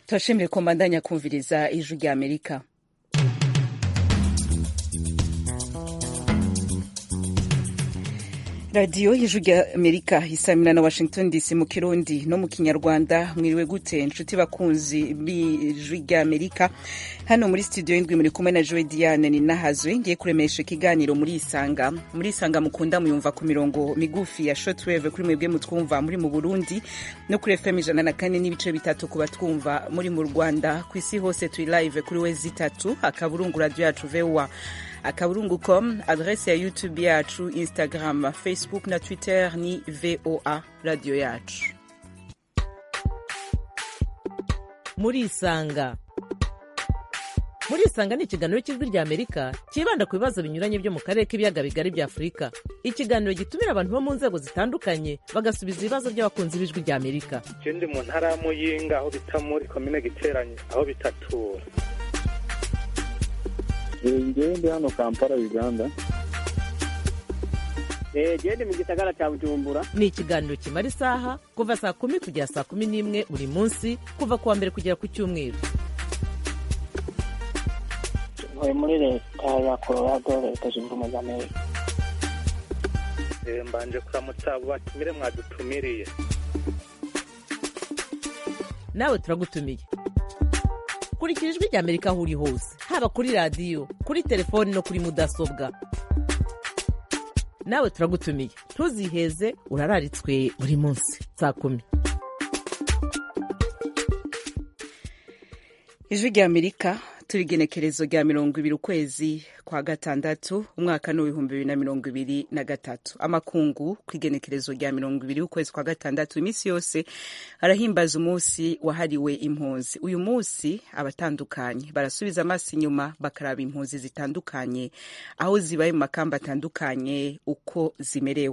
turashimire ko mbandanya kumviriza ijwi rya amerika radiyo y'ijwi rya amerika isamira na washington dc mu kirundi no mu kinyarwanda mwiriwe gute inshuti bakunzi b'ijwi rya amerika hano muri studio y'indwi muri kumwe na joe diane ni nahazwe ngiye kuremesha ikiganiro muri isanga muri isanga mukunda muyumva ku mirongo migufi ya shortwave kuri mwebwe mutwumva muri mu burundi no kuri fm ijana na kane n'ibice bitatu ku batwumva muri mu rwanda ku isi hose turi live kuri we zitatu akaburungu radio yacu voa akaburungu com adrese ya youtube yacu instagram facebook na twitter ni voa radio yacu muri isanga muri isanga ni ikiganiro cy'ijwi rya amerika cyibanda ku bibazo binyuranye byo mu karere k'ibiyaga bigari bya afurika ikiganiro gitumira abantu bo mu nzego zitandukanye bagasubiza ibibazo by'abakunzi b'ijwi rya amerika je ndi mu ntara ya muyinga aho bita muri komine giteranye aho bitatura ngewe ndi hano kampala uganda gende mu gisagara cya bujumbura ni ikiganiro kimara isaha kuva saa kumi kugera saa kumi n'imwe buri munsi kuva ku wa mbere kugera ku cyumweru ntuye muri leta ya colorado leta zunze ubumwe za amerika Eh, mbanje kuramutsa abo batumire mwadutumiriye nawe turagutumiye kurikira ijwi rya amerika aho uri hose haba kuri radiyo kuri telefoni no kuri mudasobwa nawe turagutumiye ntuziheze urararitswe buri munsi saa kumi ijwi rya amerika turi igenekerezo rya mirongo ibiri ukwezi kwa gatandatu umwaka ni w'ibihumbi bibiri na mirongo ibiri na gatatu amakungu ku igenekerezo rya mirongo ibiri ukwezi kwa gatandatu iminsi yose arahimbaza umunsi wahariwe impunzi uyu munsi abatandukanye barasubiza amaso inyuma bakaraba impunzi zitandukanye aho zibaye mu makamba atandukanye uko zimerewe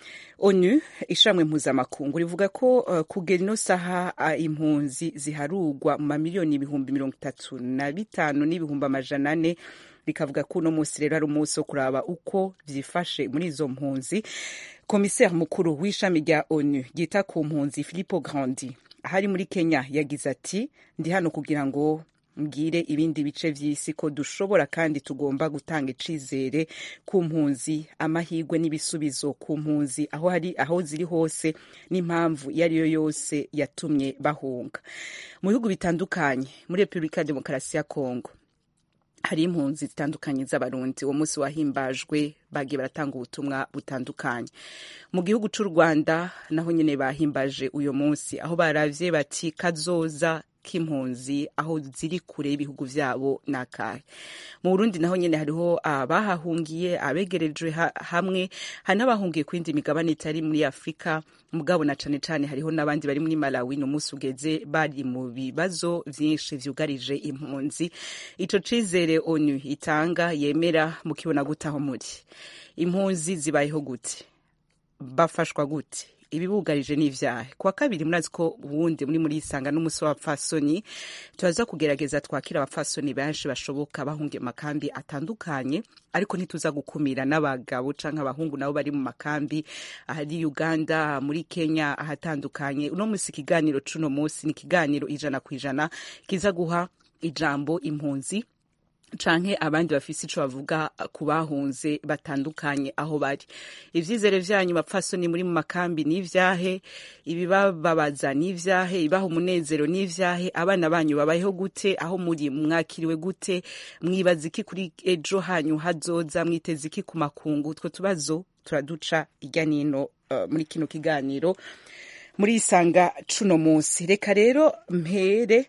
onu ishamwe mpuzamakungu rivuga ko uh, kugera ino saha uh, impunzi ziharugwa mu mamiliyoni ibihumbi mirongo itatu na bitanu n'ibihumbi amajana ane rikavuga ko uno munsi rero ari umunsi wo kuraba uko vyifashe muri izo mpunzi komiseri mukuru w'ishami rya onu ryita ku mpunzi filippo grandi ahari muri kenya yagize ati ndi hano kugira ngo mbwire ibindi bice vy'isi ko dushobora kandi tugomba gutanga icizere ku mpunzi amahirwe n'ibisubizo ku mpunzi aho hari aho ziri hose n'impamvu iyo ari yo yose yatumye bahunga mu bihugu bitandukanye muri repubulika ya demokarasi ya kongo hari impunzi zitandukanye z'abarundi uwo munsi wahimbajwe bagiye baratanga ubutumwa butandukanye mu gihugu cy'u rwanda naho nyine bahimbaje uyu munsi aho baravye bati kazoza k'impunzi aho ziri kure y'ibihugu vyabo nakahe mu burundi naho nyene hariho abahahungiye abegerejwe ha, hamwe hari n'abahungiye ku yindi migabane itari muri afurika mugabo na cane cane hariho n'abandi bari muri malawi ni umunsi ugeze bari mu bibazo vyinshi vyugarije impunzi ico cizere onu itanga yemera mukibona gute aho muri impunzi zibayeho gute bafashwa gute ibibugarije n'ivyahe kuwa kabiri murazi ko uwundi muri muri isanga n'umusi w'abapfasoni turaza kugerageza twakira abapfasoni benshi bashoboka bahungiye mu makambi atandukanye ariko ntituza gukumira n'abagabo canke abahungu nabo bari mu makambi ahari uganda muri kenya ahatandukanye uno musi ikiganiro c'uno musi ni ikiganiro ijana ku ijana kiza guha ijambo impunzi canke abandi bafise ico bavuga ku bahunze batandukanye aho bari ivyizere vyanyu bapfasoni muri mu makambi n'ivyahe ibibababaza n'ivyahe ibaha umunezero n'ivyahe abana banyu babayeho gute aho muri mwakiriwe gute mwibaza iki kuri ejo hanyu hazoza mwiteze iki ku makungu utwo tubazo turaduca irya nino uh, muri kino kiganiro muri isanga cuno munsi reka rero mpere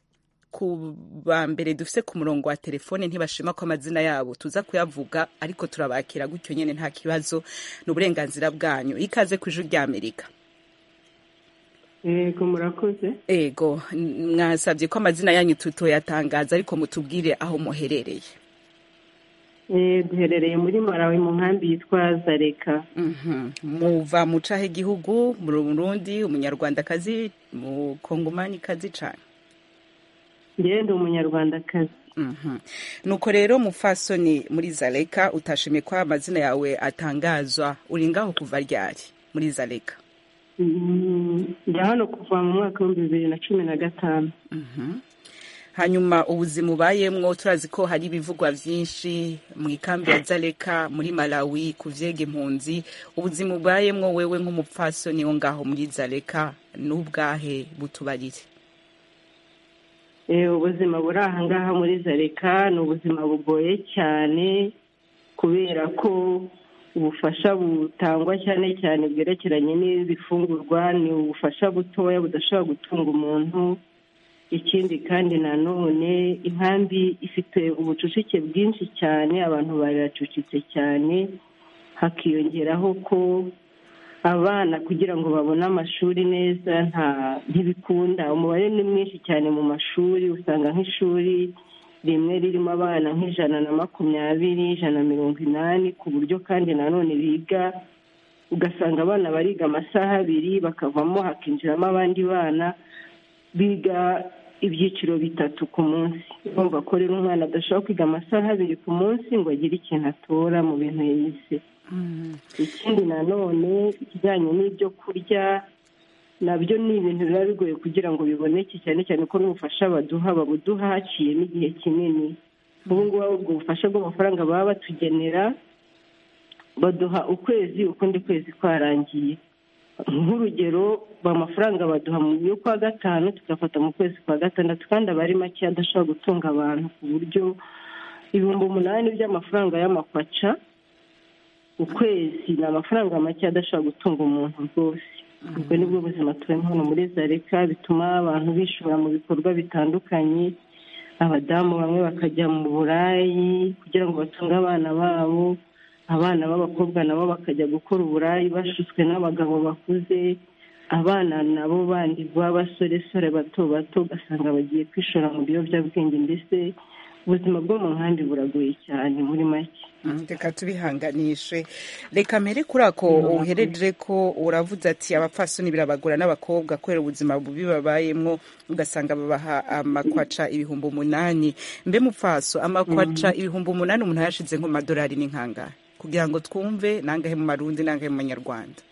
ku ba mbere dufise ku murongo wa telefone ntibashima ko amazina yabo tuza kuyavuga ariko turabakira gutyo nyene nta kibazo ni uburenganzira bwanyu ikaze ku ijuru rya amerika yego murakoze ego mwasabye ko amazina yanyu tutoyatangaza ariko mutubwire aho muherereye Eh, duherereye muri malawi mu nkambi yitwa zareka Mhm. muva mu cahe gihugu mu burundi umunyarwandakazi mu kongomanikazi cane ngewe ndi umunyarwandakazi Mhm. nuko rero mufasoni muri zaleka utashimye ko amazina yawe atangazwa uri ngaho kuva ryari muri zaleka Mm, njya hano kuva mu mwaka w'ibihumbi bibiri na cumi na gatanu Mhm. hanyuma ubuzima ubayemwo turazi ko hari ibivugwa vyinshi mu ikambi ya zaleka muri malawi ku vyega impunzi ubuzima ubayemwo wewe nk'umupfasoni wo ngaho muri zaleka n'ubwahe butubarire Eh, ubuzima buri aha ngaha muri zareka ni ubuzima bugoye cyane kubera ko ubufasha butangwa cyane cyane bwerekeranye n'ibifungurwa ni ubufasha butoya budashobora gutunga umuntu ikindi kandi nanone inkambi ifite ubucucike bwinshi cyane abantu baracucitse cyane hakiyongeraho ko abana kugira ngo babone amashuri neza nta ntibikunda umubare ni mwinshi cyane mu mashuri usanga nk'ishuri rimwe ririmo abana nk'ijana na makumyabiri ijana na mirongo inani ku buryo kandi nanone biga ugasanga abana bariga amasaha abiri bakavamo hakinjiramo abandi bana biga ibyiciro bitatu ku munsi urumva ko rero umwana adashobora kwiga amasaha abiri ku munsi ngo agire ikintu atora mu bintu yize ikindi nanone ikijyanye n'ibyo kurya nabyo ni ibintu biba bigoye kugira ngo biboneke cyane cyane ko n'ubufasha baduha babuduha haciyemo igihe kinini ubu ngubu ubwo bufasha bw'amafaranga baba batugenera baduha ukwezi ukundi kwezi kwarangiye nk'urugero amafaranga baduha mu y'ukwa gatanu tugafata mu kwezi kwa gatandatu kandi aba ari make adashobora gutunga abantu ku buryo ibihumbi umunani by'amafaranga y'amakwaca ukwezi ni amafaranga make adashobora gutunga umuntu rwose ubwo ni bwo buzima tubamo hano muri zareka bituma abantu bishora mu bikorwa bitandukanye abadamu bamwe bakajya mu burayi kugira ngo batunge abana babo abana b'abakobwa nabo bakajya gukora uburayi bashutswe n'abagabo bakuze abana nabo bandi b'abasoresore bato bato ugasanga bagiye kwishora mu biyobyabwenge mbese ubuzima bwo mu nkambi buragoye cyane muri make Mm, reka tubihanganishe reka mpere kuri ako uhereje ko uravuze ati abapfasoni birabagora n'abakobwa kubera ubuzima bubi babayemwo ugasanga babaha amakwaca ibihumbi umunani mbe mupfaso amakwaca ibihumbi umunani umuntu yashize nko mu madolari ni nkangana kugira ngo twumve nangahe mu marundi nangahe mu manyarwanda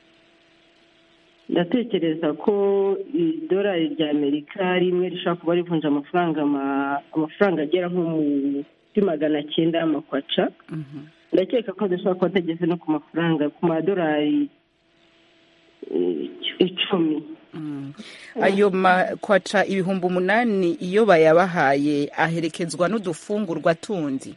ndatekereza ko idolari rya amerika rimwe rishobora kuba rivunja amafaranga ma- amafaranga agera nko muri magana cyenda y'amakwaca ndakeka ko adashobora kuba atageze no ku mafaranga ku madolari eh, icumi Mm. ayo makwaca ibihumbi umunani iyo bayabahaye aherekezwa n'udufungurwa tundi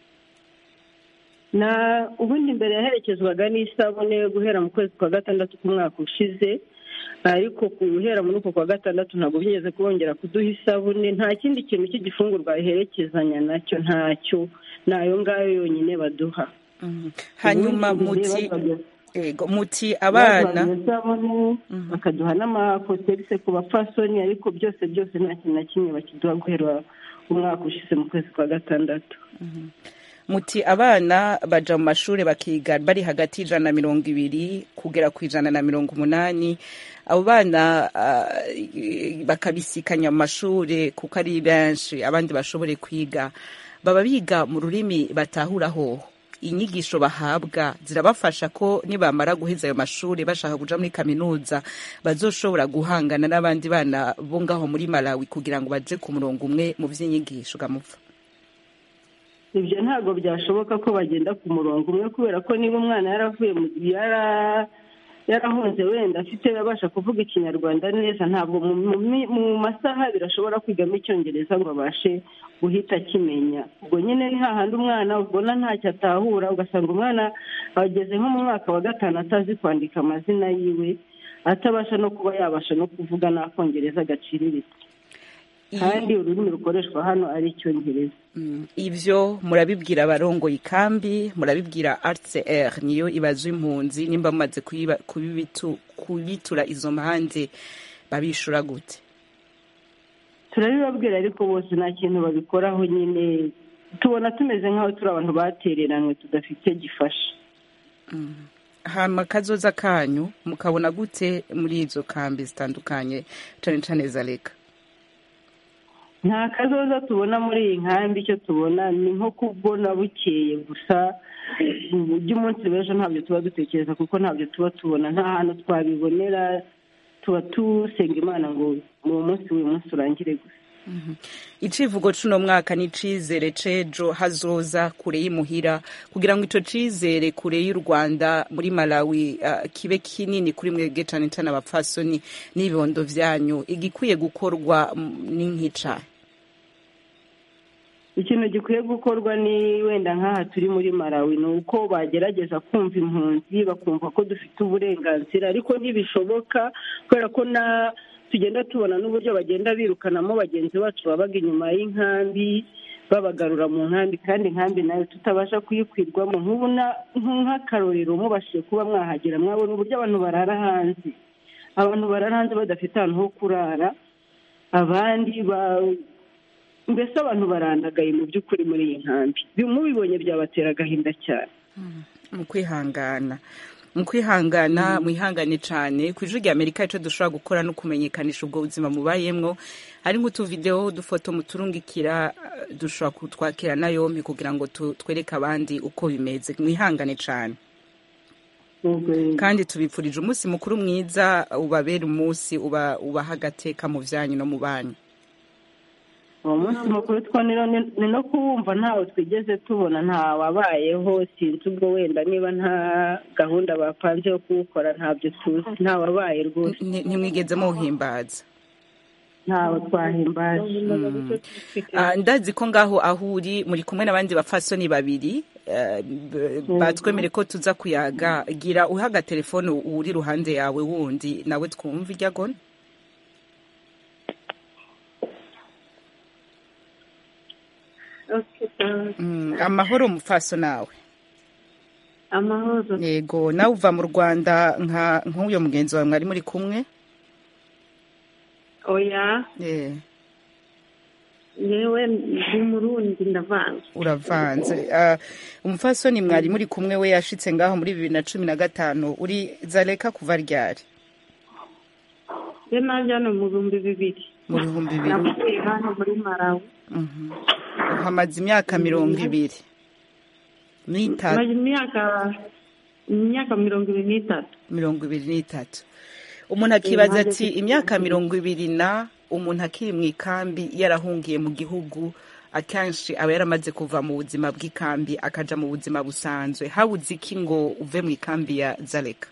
na ubundi mbere yaherekezwaga n'isabune guhera mu kwezi kwa gatandatu k'umwaka ushize ariko guhera muri uko kwa gatandatu ntabwo byigeze kubongera kuduha isabune nta kindi kintu cy'igifungurwa biherekezanya nacyo ntacyo ni ayo ngayo yonyine baduha Mhm. hanyuma Ubundi muti baduha- ego muti abana baduha isabune bakaduha n'amakotegise ku bapfasoni ariko byose byose nta kintu na kimwe bakiduha guhera umwaka ushize mu kwezi kwa gatandatu muti abana baja mu mashuri bakiga bari hagati y'ijana na mirongo ibiri kugera ku ijana na mirongo umunani abo bana ah, bakabisikanya mu mashuri kuko ari benshi abandi bashobore kwiga baba biga mu rurimi batahuraho inyigisho bahabwa zirabafasha ko nibamara guheza ayo mashuri bashaka kuja muri kaminuza bazoshobora guhangana n'abandi bana bo ngaho muri malawi kugira ngo baje ku murongo umwe mu vy'inyigisho gamupfa ibyo ntabwo byashoboka ko bagenda ku murongo umwe kubera ko niba umwana yaravuye mu yara yarahunze wenda afite abasha kuvuga ikinyarwanda neza ntabwo mu- mu mi- mu masaha abiri ashobora kwigamo icyongereza ngo abashe guhita akimenya ubwo nyine ni hahandi umwana ubona ntacyo atahura ugasanga umwana ageze nko mu mwaka wa gatanu atazi kwandika amazina yiwe atabasha no kuba yabasha no kuvuga n'akongereza gaciriritse kandi ururimi rukoreshwa hano ari icyongereza Mm, ivyo murabibwira abarongoye ikambi murabibwira rcr niyo ibaza impunzi nimba mumaze kuyiba- kubibitu- kubitura izo mpande babishura gute turabibabwira ariko bose nta kintu babikoraho nyine tubona tumeze nk'aho turi abantu batereranywe tudafite gifasha hama kazoza kanyu mukabona gute muri izo kambi zitandukanye cane cane za leka nta kazoza tubona muri iyi nkambi icyo tubona ni nko kubona bukeye gusa by'umunsi w'ejo ntabyo tuba dutekereza kuko ntabyo tuba tubona nta hantu twabibonera tuba dusenga imana ngo uwo munsi w'uyu munsi urangire gusa icivugo cuno mwaka ni icizere c'ejo hazoza kure y'imuhira kugira ngo ico cizere kure y'u rwanda muri malawi uh, kibe kinini kuri mwebwe cane cane abapfasoni n'ibibondo vyanyu igikwiye gukorwa mm, ni nk'ica ikintu gikwiye gukorwa ni wenda nk'aha turi muri malawi ni uko bagerageza kumva impunzi bakumva ko dufite uburenganzira ariko ntibishoboka kubera ko na tugenda tubona n'uburyo bagenda birukanamo bagenzi bacu babaga inyuma y'inkambi babagarura mu nkambi kandi inkambi nayo tutabasha kuyikwirwamo nk'ubu na- nk'akarorero mubashije kuba mwahagera mwabona uburyo abantu barara hanze abantu barara hanze badafite ahantu ho kurara abandi ba mbese abantu barandagaye mu by'ukuri muri iyi nkambi Bi- mubibonye byabatera agahinda cyane mu kwihangana mu kwihangana mwihangane cane ku ijwi rya amerika ico dushobora gukora no kumenyekanisha ubwo buzima mubayemwo hari nk'utuvidewo udufoto muturungikira eh, dushobora kutwakira na yompi kugira ngo tu- twereke abandi uko bimeze mwihangane cane Ubwo- kandi tubipfurije umunsi mukuru mwiza ubabera umunsi uba ubaha agateka mu vyanyu no mu banyu uwo munsi mukuru two ni no- ni no kuwumva ntawe twigeze tubona nta wabayeho sinzi ubwo wenda niba nta gahunda bapanze yo kuwukora ntabyo tuzi nta wabaye rwose Nti- ntimwigeze muwuhimbaza ntawe twahimbaje Ah, ndazi ko ngaho aho uri muri kumwe n'abandi bapfasoni babiri eh, b- batwemere ko tuza kuyaga gira uhaga telefone uri ruhande yawe wundi nawe twumva irya gona Mm, amahoro mupfaso nawe amahoro yego nawe uva mu rwanda nka nk'uyo mugenzi wawe mwari muri kumwe oya Eh, yewe ndi murundi ndavanze uravanze Ah, umupfasoni mwari muri kumwe we yashitse ngaho muri bibiri na cumi na gatanu uri zareka kuva ryari ye naje hano mu bihumbi bibiri mu bihumbi bibiri navuye hano muri marawi Mhm. hamaze imyaka mirongo ibiri n'itatu maze imyaka imyaka mirongo ibiri n'itatu mirongo ibiri n'itatu umuntu akibaza Impande ati zose. imyaka mirongo ibiri na umuntu akiri mu ikambi yarahungiye mu gihugu akenshi aba yaramaze kuva mu buzima bw'ikambi akaja mu buzima busanzwe habuze iki ngo uve mu ikambi ya zareka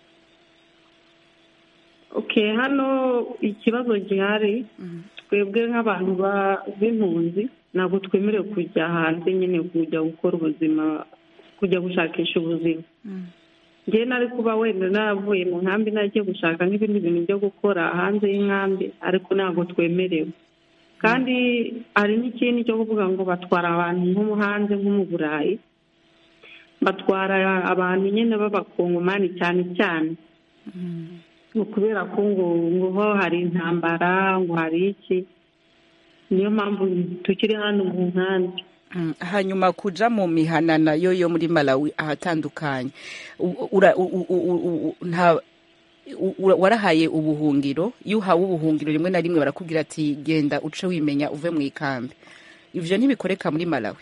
okay hano ikibazo gihari twebwe nk'abantu ba- b'impunzi ntabwo twemerewe kujya hanze nyine kujya gukora ubuzima kujya gushakisha ubuzima njyewe nari kuba wenda naravuye mu nkambi nagiye gushaka nk'ibindi bintu byo gukora hanze y'inkambi ariko ntabwo twemerewe kandi hari n'ikindi cyo kuvuga ngo batwara abantu nko mu hanze nko mu burayi batwara abantu nyine b'abakongomani cyane cyane ngo kubera ko ngo ngo ho hari intambara ngo hari iki niyo mpamvu tukiri hano mu nkambi Mm, hanyuma kuja mu mihanana yo yo muri malawi ahatandukanye U- ura- u- u- u- u- nta u- ura- warahaye ubuhungiro iyo uhawe ubuhungiro rimwe na rimwe barakubwira ati genda uce wimenya uve mu ikambi ivyo ntibikoreka muri malawi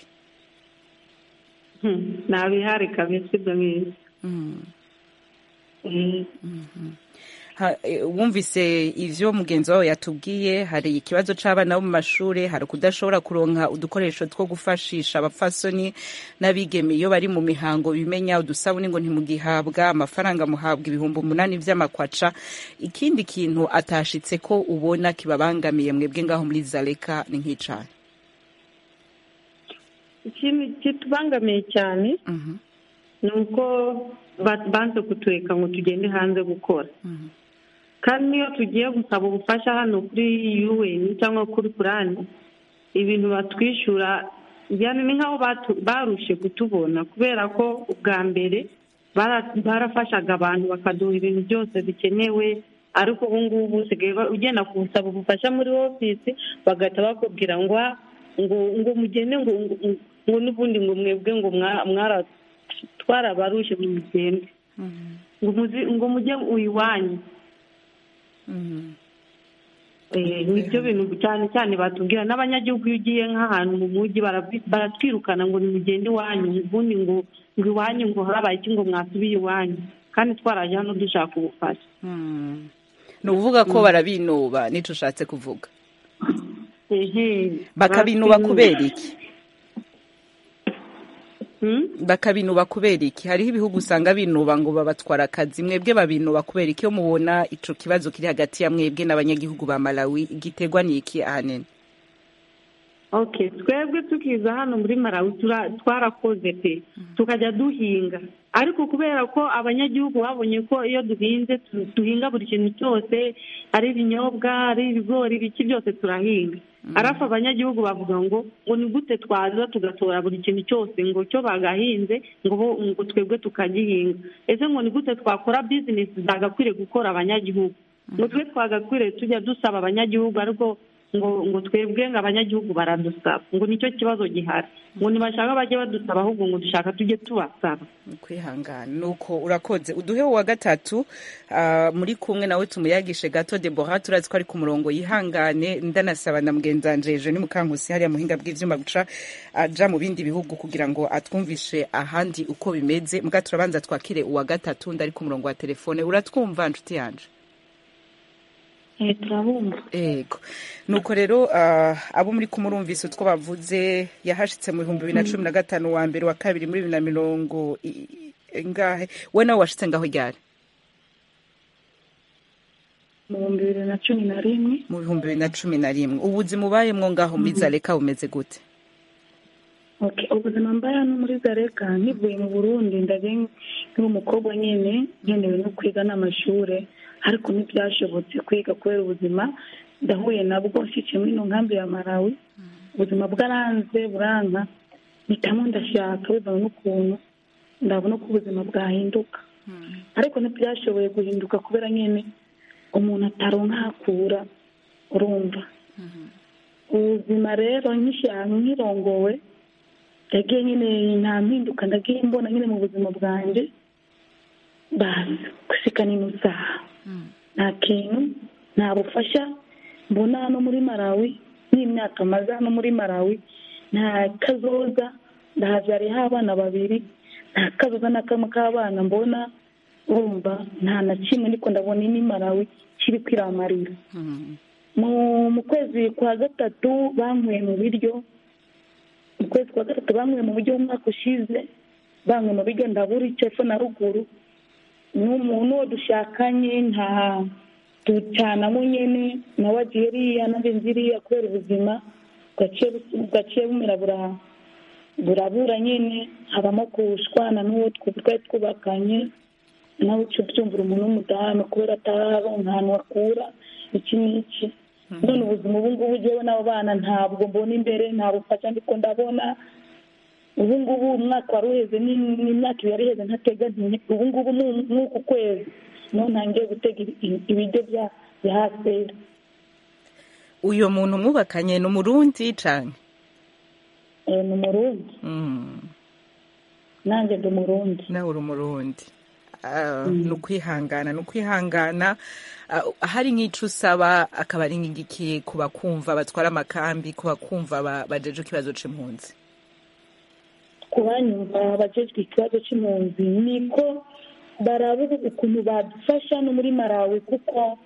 Hmm, ntabihari kabisa ibyo ngibyo Mm. Eh, Ha- e, wumvise ivyo mugenzi wawe yatubwiye hari ikibazo c'abana bo mu mashure hari kudashobora kuronka udukoresho two gufashisha abapfasoni n'abigeme iyo bari mu mihango bimenya udusabuni ngo ntimugihabwa amafaranga muhabwa ibihumbi umunani vy'amakwaca ikindi kintu atashitse ko ubona kibabangamiye mwebwe ngaho muri zareka ni nk'icane ikintu kitubangamiye cyane Mhm, ni uko ba- banze kutureka ngo tugende hanze gukora mhm, kandi niyo tugiye gusaba ubufasha hano kuri UN cyangwa kuri purani ibintu batwishyura yani ni nk'aho batu- barushe kutubona kubera ko ubwa mbere bara- barafashaga abantu bakaduha ibintu byose bikenewe ariko ubu ngubu usigaye ba- ugenda gusaba ubufasha muri ofisi bagahita bakubwira ngo "Ah, ngo ngo mugende ngo ngo- ngo n'ubundi ngo mwebwe ngo mwa- mwara twarabarushe ngo mugende mhm, ngo muzi- ngo mujye iwanyu mhm. Eh, nibyo bintu cyane cyane batubwira n'abanyagihugu iyo ugiye nk'ahantu mu mujyi barabi- baratwirukana ngo nimugende iwanyu ubundi ngo ngo iwanyu ngo habaye iki ngo mwasubiye iwanyu kandi twaraje hano dushaka ubufasha Mm. ni ukuvuga ko barabinuba nico ushatse kuvuga ehe bakabinuba barabinuba. kubera iki Hmm? bakabinuba kubera iki hariho ibihugu usanga binuba ngo babatwara akazi mwebwe babinuba kubera iki iyo mubona ico kibazo kiri hagati ya mwebwe n'abanyagihugu ba malawi giterwa n'iki ahanini okay twebwe tukiza hano muri malawi tura- twarakoze pe tukajya duhinga ariko kubera ko abanyagihugu babonye ko iyo duhinze tu- duhinga buri kintu cyose ari ibinyobwa ari ibigori ibiki byose turahinga arafu abanyagihugu bavuga ngo ngo ni gute twaza tugatora buri kintu cyose ngo cyo bagahinze ngo bo- ngo twebwe tukagihinga ese ngo ni gute twakora bizinesi zagakwiriye gukora abanyagihugu ngo twe twagakwiriye tujya dusaba abanyagihugu ariko ngo ngo twebwe ngo abanyagihugu baradusaba ngo nicyo kibazo gihari ngo ntibashaka bajye badusaba ahubwo ngo dushaka tujye tubasaba kwihangana nuko urakoze uduhe uwa gatatu ah, muri kumwe nawe tumuyagishe gato debora turazi ko ari ku murongo yihangane ndanasaba na mugenzanje ejo ni mukankusi hariya muhinga bw'ivyuma guca aja mu bindi bihugu kugira ngo atwumvishe ahandi uko bimeze muga turabanza twakire uwa gatatu ndari ku murongo wa telefone uratwumva nshuti yanje turabumva ego nuko rero ah, abo muri kumurumvise utwo bavuze yahashitse mu bihumbi bibiri na cumi na gatanu wa mbere wa kabiri muri bibiri na mirongo i- i- ngahe we nawe washitse ngaho ryari mu bihumbi bibiri na cumi na rimwe mu bihumbi bibiri na cumi na rimwe ubuzima ubayemwo ngaho muri zareka bumeze gute Okay, ubuzima mbaye hano muri zareka nivuye mu burundi ndaje nkiri umukobwa nyine nkenewe no kwiga n'amashure ariko ntibyashobotse kwiga kubera ubuzima ndahuye nabwo nshikiye muri ino nkambi ya malawi ubuzima bwaranze buranka mpitamo ndashaka bivanye n'ukuntu ndabona ko ubuzima bwahinduka ariko ntibyashoboye guhinduka kubera nyine umuntu ataronka hakura urumva ubuzima rero nkishyira nkirongowe yagiye nyine nta mpinduka ndagiye mbona nyine mu buzima bwanjye bazi gusikana ino saha nta kintu nta bufasha mbona hano muri malawi n'imyaka maze hano muri malawi nta kazoza ndahabyariyeho abana babiri nta kazoza na kamwe k'abana mbona urumva nta na kimwe ariko ndabona ini malawi kiri kwiramarira mu mu kwezi kwa gatatu banyweye mu biryo mu kwezi kwa gatatu banyweye mu buryo umwaka ushize banyweye mu biryo ndabura icyo epfo na ruguru n'umuntu uwo dushakanye nta ducanamo nyine nawe agiye iriya nanjye nzi iriya kubera ubuzima gaciye bu- gaciye bumera bura burabura nyine habamo kushwana n'uwo tw- twari twubakanye nawe uca ubyumvira umuntu w'umudamu kubera atararonka ahantu akura iki n'iki none ubuzima ubu ngubu ugewe n'abo bana ntabwo mbona imbere nta bufasha ndiko ndabona ubu ngubu umwaka wari uheze ni- n'imyaka ibiri yari iheze ntateganya ubu ngubu ni- ni uku kwezi niho ntangiye gutega ibi- ibiryo bya bya hasera uyo muntu mwubakanye ni umurundi cane Eh, ni umurundi Mm, nanjye ndi umurundi nawe uri umurundi Ah, ni ukwihangana ni ukwihangana Ah, hari nk'ico usaba akaba ari nk'igiki ku bakumva batwara amakambi ku bakumva ba- bajeje ikibazo c'impunzi ku banyumva abajejwe ikibazo cy'impunzi niko baraba ukuntu badufasha no muri malawi kuko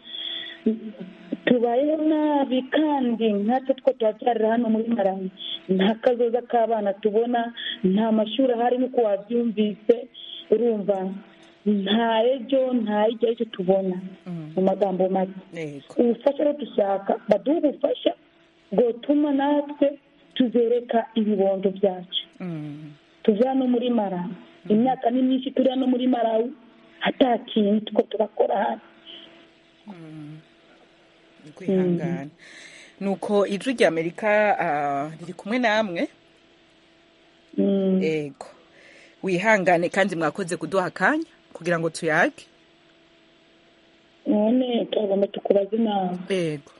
tubayeho nabi kandi nkatwe two turabyarira hano muri malawi nta kazoza k'abana tubona nta mashuri ahari nk'uko wabyumvise urumva nta ejo nta hirya y'icyo tubona mu magambo make Yego. ubufasha rero dushaka baduhe ubufasha bwotuma natwe tuzereka ibibondo byacu Mm. tuve hano muri marawi imyaka ni myinshi turi hano muri marawi ata kintu two turakora hano kwihangana nuko ijwi rya amerika ah, riri kumwe namwe Mm. ego wihangane kandi mwakoze kuduha akanya kugira ngo tuyage none turagomba tukubaza inama ego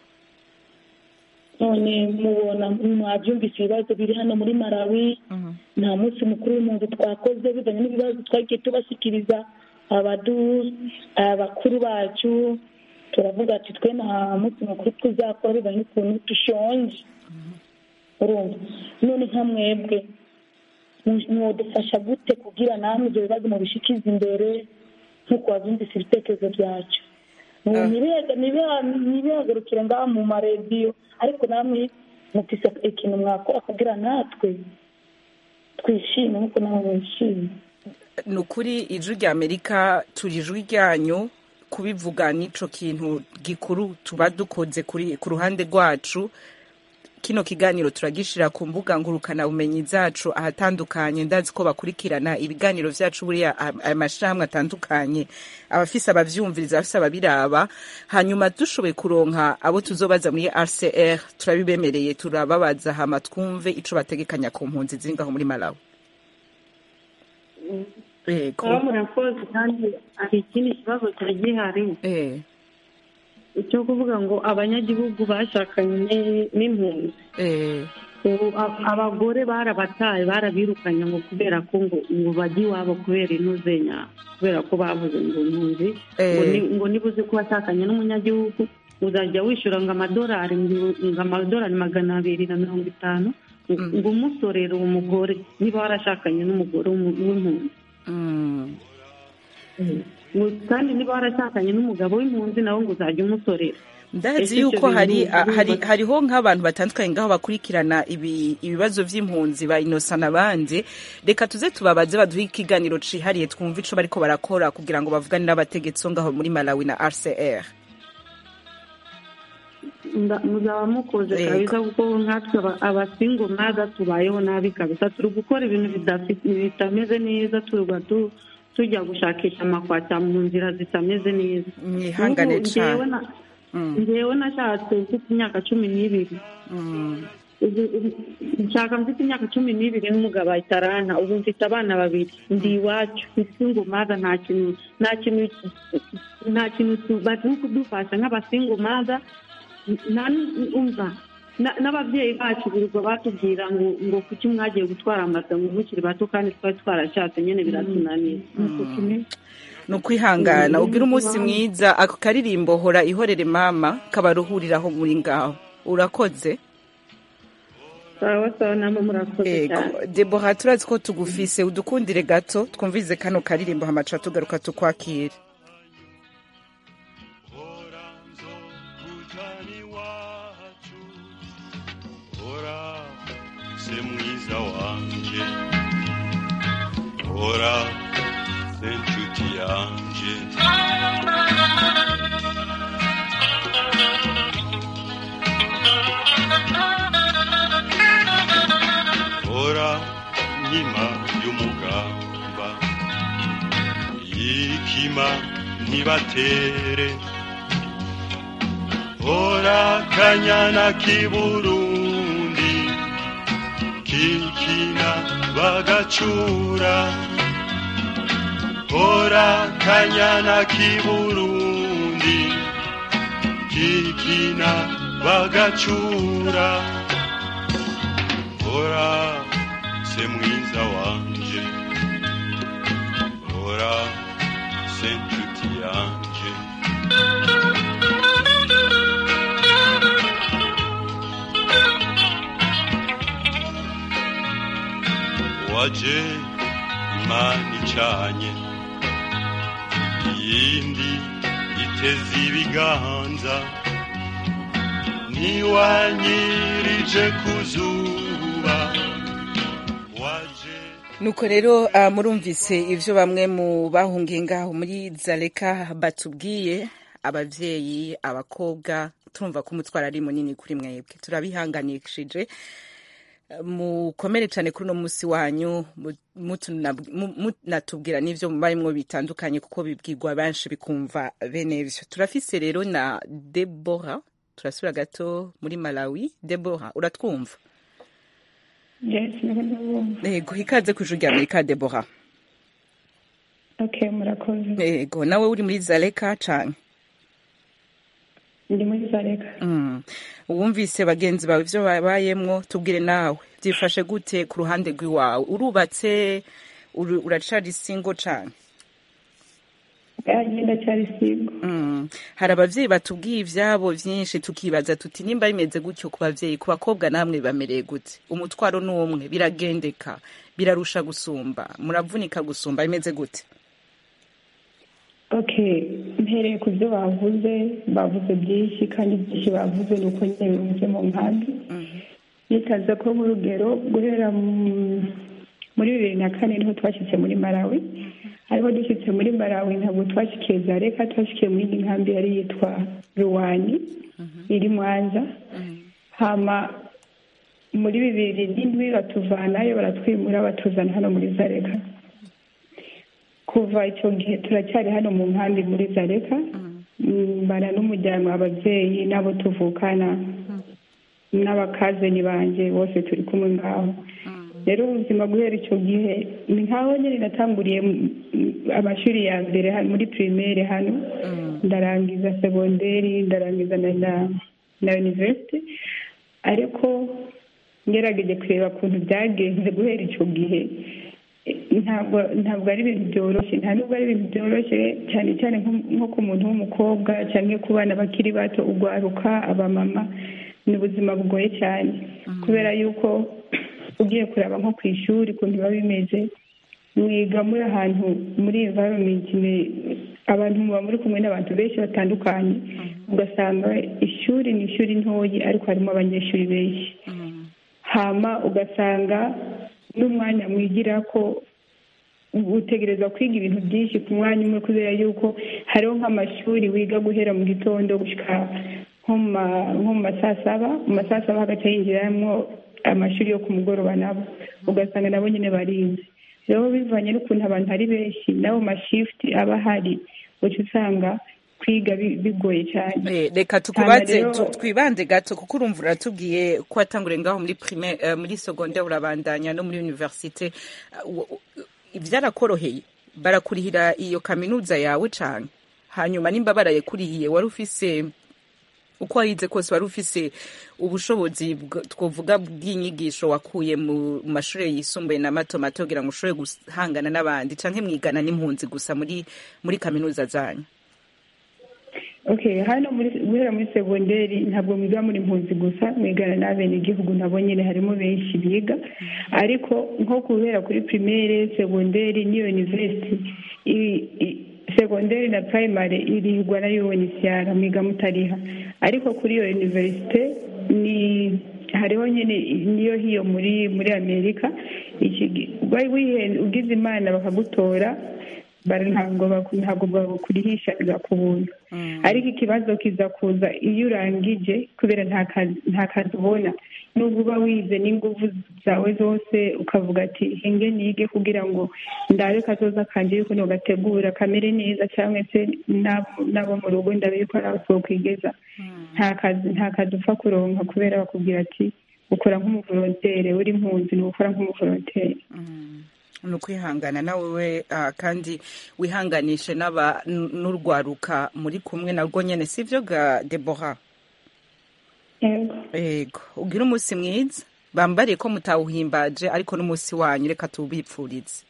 none mubona mwabyumvise ibibazo biri hano muri marawi Mhm. nta munsi mukuru w'impunzi twakoze bivanye n'ibibazo twagiye tubashyikiriza abadu abakuru bacu turavuga ati twe nta munsi mukuru tuzakora bivanye n'ukuntu dushonje urumva none nka mwebwe mu- mwodufasha gute kugira namwe ibyo bibazo mubishikize imbere nk'uko wabyumvise ibitekerezo byacu Ah. ntibihagurukire ngaha mu marediyo ariko namwe mufise ikintu mwakora kugira natwe twishime nk'uko nawe mwishime ni ukuri ijwi rya amerika turi ijwi ryanyu kubivuga n'ico kintu gikuru tuba dukoze kuri ku ruhande rwacu kino kiganiro turagishira ku mbuga ngurukana bumenyi zacu ahatandukanye ndazi ko bakurikirana ibiganiro vyacu buriya aya mashirahamwe atandukanye abafise abavyumviriza abafise ababiraba hanyuma dushoboye kuronka abo tuzobaza muri RCR turabibemereye turababaza hama twumve ico bategekanya ku mpunzi ziri ngaho muri Malawi Yego. kuba murakoze kandi hari ikindi kibazo cyari gihari Eh, icyo kuvuga ngo abanyagihugu bashakanye n'impunzi eh, ubu a- abagore barabataye barabirukanye ngo kubera ko ngo ngo bajye iwabo kubera inuzenya kubera ko bavuze ngo impunzi ngo Eh. ni- ngo niba uzi ko washakanye n'umunyagihugu uzajya wishyura ngo amadolari ngo ngo amadolari magana abiri na mirongo itanu ngo ngo umusorere uwo mugore niba warashakanye n'umugore w'umu- w'impunzi mm. ngo kandi niba warashakanye n'umugabo w'impunzi nawe ngo uzajya umusorera ndazi Ese ibyo yuko hari bintu a- hari urumva- hariho nk'abantu batandukanye ngaho bakurikirana ibi ibibazo vy'impunzi ba Innocent n'abandi reka tuze tubabaze baduhe ikiganiro cihariye twumve ico bariko barakora kugira ngo bavugane n'abategetsi bo ngaho muri Malawi na RCR Nda- muzaba mukoze Yego. kabisa kuko nkatwe aba- abasingo maga tubayeho nabi kabisa turi gukora ibintu bidafi- bitameze neza tuba tu- tujya gushakisha amakwata mu nzira zitameze neza mwihangane Ubu njyewe cane na- Mm, njyewe nashatse mfite imyaka cumi n'ibiri mm, Ubu- ubu- nshaka mfite imyaka cumi n'ibiri n'umugabo ahita aranta ubu mfite abana babiri ndi iwacu isingo maga nta kintu nta kintu nta kintu tu- bari kudufasha nk'abasingo maga nta n- umva na- n'ababyeyi bacu birirwa batubwira ngo ngo kuki mwagiye gutwara amata ngo mukiri bato kandi twari twarashatse nyine biratunaniye Nuko tumeze. ni ukwihangana ugira umunsi mwiza ako karirimbo hora ihorere mama kabaruhuriraho muri ngaho urakoze sawa sawa namwe murakoze cyane Ego, Deborah turazi ko tugufise udukundire gato twumvize kano karirimbo hamaca tugaruka tukwakire hora se mwiza wanje hora se nshuti yanje hora nkima y'umugamba yikima ntibatere hora kanyana k'iburundi kikina bagacura hora kanyana k'iburundi kikina bagacura hora se mwiza wanje hora se nshuti yanje waje imana icanye iyindi iteze ibiganza niwanyirije ku zuba waje nuko rero uh, murumvise ivyo bamwe mu bahungiye ngaho muri zaleka batubwiye abavyeyi abakobwa turumva ko umutwaro ari munini kuri mwebwe turabihanganishije mukomere cyane kuri uno munsi wanyu mu- mutuna- mu- munatubwira n'ivyo mubarimwo bitandukanye kuko bibwirwa benshi bikumva bene vyo turafise rero na debora turasubira gato muri malawi debora uratwumva yes niba ndabumva yego ikaze ku ijuru rya amerika debora okay murakoze yego nawe uri muri zaleka canke ndi muri zareka Mm. wumvise bagenzi bawe ivyo babayemwo tubwire nawe byifashe gute ku ruhande rw'iwawe urubatse uru- uracari singo cane agenda cyari sigo Mm. hari abavyeyi batubwiye ivyabo vyinshi tukibaza tuti nimba bimeze gutyo ku bavyeyi ku bakobwa namwe bibamereye gute umutwaro ni umwe biragendeka birarusha gusumba muravunika gusumba bimeze gute okay mpereye ku byo bavuze bavuze byinshi kandi byinshi bavuze ni uko nyine bimeze mu nkambi nitaza ko nk'urugero guhera mu- muri bibiri na kane niho twashyitse muri malawi ariko dushyitse muri malawi ntabwo twashyikiye zareka twashyikiye muri iyi nkambi yari yitwa ruwani iri mwanza hama muri bibiri n'indwi batuvanayo baratwimura batuzana hano muri zareka kuva icyo gihe turacyari hano mu nkambi muri zareka Mm, mbana n'umuryango ababyeyi n'abo tuvukana n'abakazeni banjye bose turi kumwe ngaho rero ubuzima guhera icyo gihe ni nkaho nyine natanguriye mm, amashuri ya mbere ha- muri primaire hano ndarangiza segonderi ndarangiza na na, na university ariko ngerageje kureba ukuntu byagenze guhera icyo gihe eh, ntabwo ntabwo ari ibintu byoroshye nta nubwo ari ibintu byoroshye cyane cyane nko- nko ku muntu w'umukobwa cyangwa ku bana bakiri bato ugwaruka abamama ni ubuzima bugoye cyane kubera yuko ugiye kureba nko ku ishuri ukuntu biba bimeze mwiga muri ahantu muri environment ni- abantu muba muri kumwe n'abantu benshi batandukanye ugasanga ishuri ni ishuri ntoyi ariko harimo abanyeshuri benshi hama ugasanga n'umwanya mwigira ko utegereza kwiga ibintu byinshi ku mwanya umwe kubera yuko hariho nk'amashuri wiga guhera mu gitondo gushyika nko mu ma- nko mu ma saa saba mu ma saa saba hagati hinjiramo amashuri yo ku mugoroba nabo ugasanga nabo nyine barinze rero bivanye n'ukuntu abantu ari benshi n'abo mashifuti aba ahari uca usanga kwiga bi- bigoye cyane Eh, reka tukubaze Hama rero- tu- twibande gato kuko urumva uratubwiye ko watanguriye ngaho muri primaire eh, muri secondaire urabandanya no muri universite Uh, u- u- byarakoroheye barakurihira iyo kaminuza yawe cane hanyuma nimba barayekurihiye wari ufise uko warize kose wari ufise ubushobozi bw- twovuga bw'inyigisho wakuye mu mashuri yisumbuye na mato mato kugira ngo ushobore guhangana n'abandi canke mwigana n'impunzi gusa muri muri kaminuza zanyu okay hano muri guhera muri segonderi ntabwo mwiga muri impunzi gusa mwigana n'abenegihugu nabo nyine harimo benshi biga ariko nko guhera kuri primaire segonderi n'iyo university i- i- segonderi na primary irigwa na UNHCR mwiga mutariha ariko kuri iyo universite ni hariho nyine niyo hiyo muri muri amerika iki gi- wari wihe- ugize imana bakagutora bara ntabwo baku- ntabwo bakurihisha ku buntu ariko ikibazo kiza kuza iyo urangije kubera nta kazi nta kazi ubona nubwo uba wize n'inguvu zawe zose ukavuga ati hinge nige kugira ngo ndabe kazoza kanje yuko nogategura kamere neza cyangwa se n'abo- n'abo mu rugo ndabe yuko ari aho twokwigeza nta kazi nta kazi upfa kuronka kubera bakubwira ati ukora nk'umuvolonteri uri impunzi ni ugukora nk'umuvolonteri ni ukwihangana nawe we ah, kandi wihanganishe n'aba n- n'urwaruka muri kumwe narwo nyene sivyo ga debora yego yego ugira umunsi mwiza bambariye ko mutawuhimbaje ariko n'umunsi wanyu reka tuwubipfurize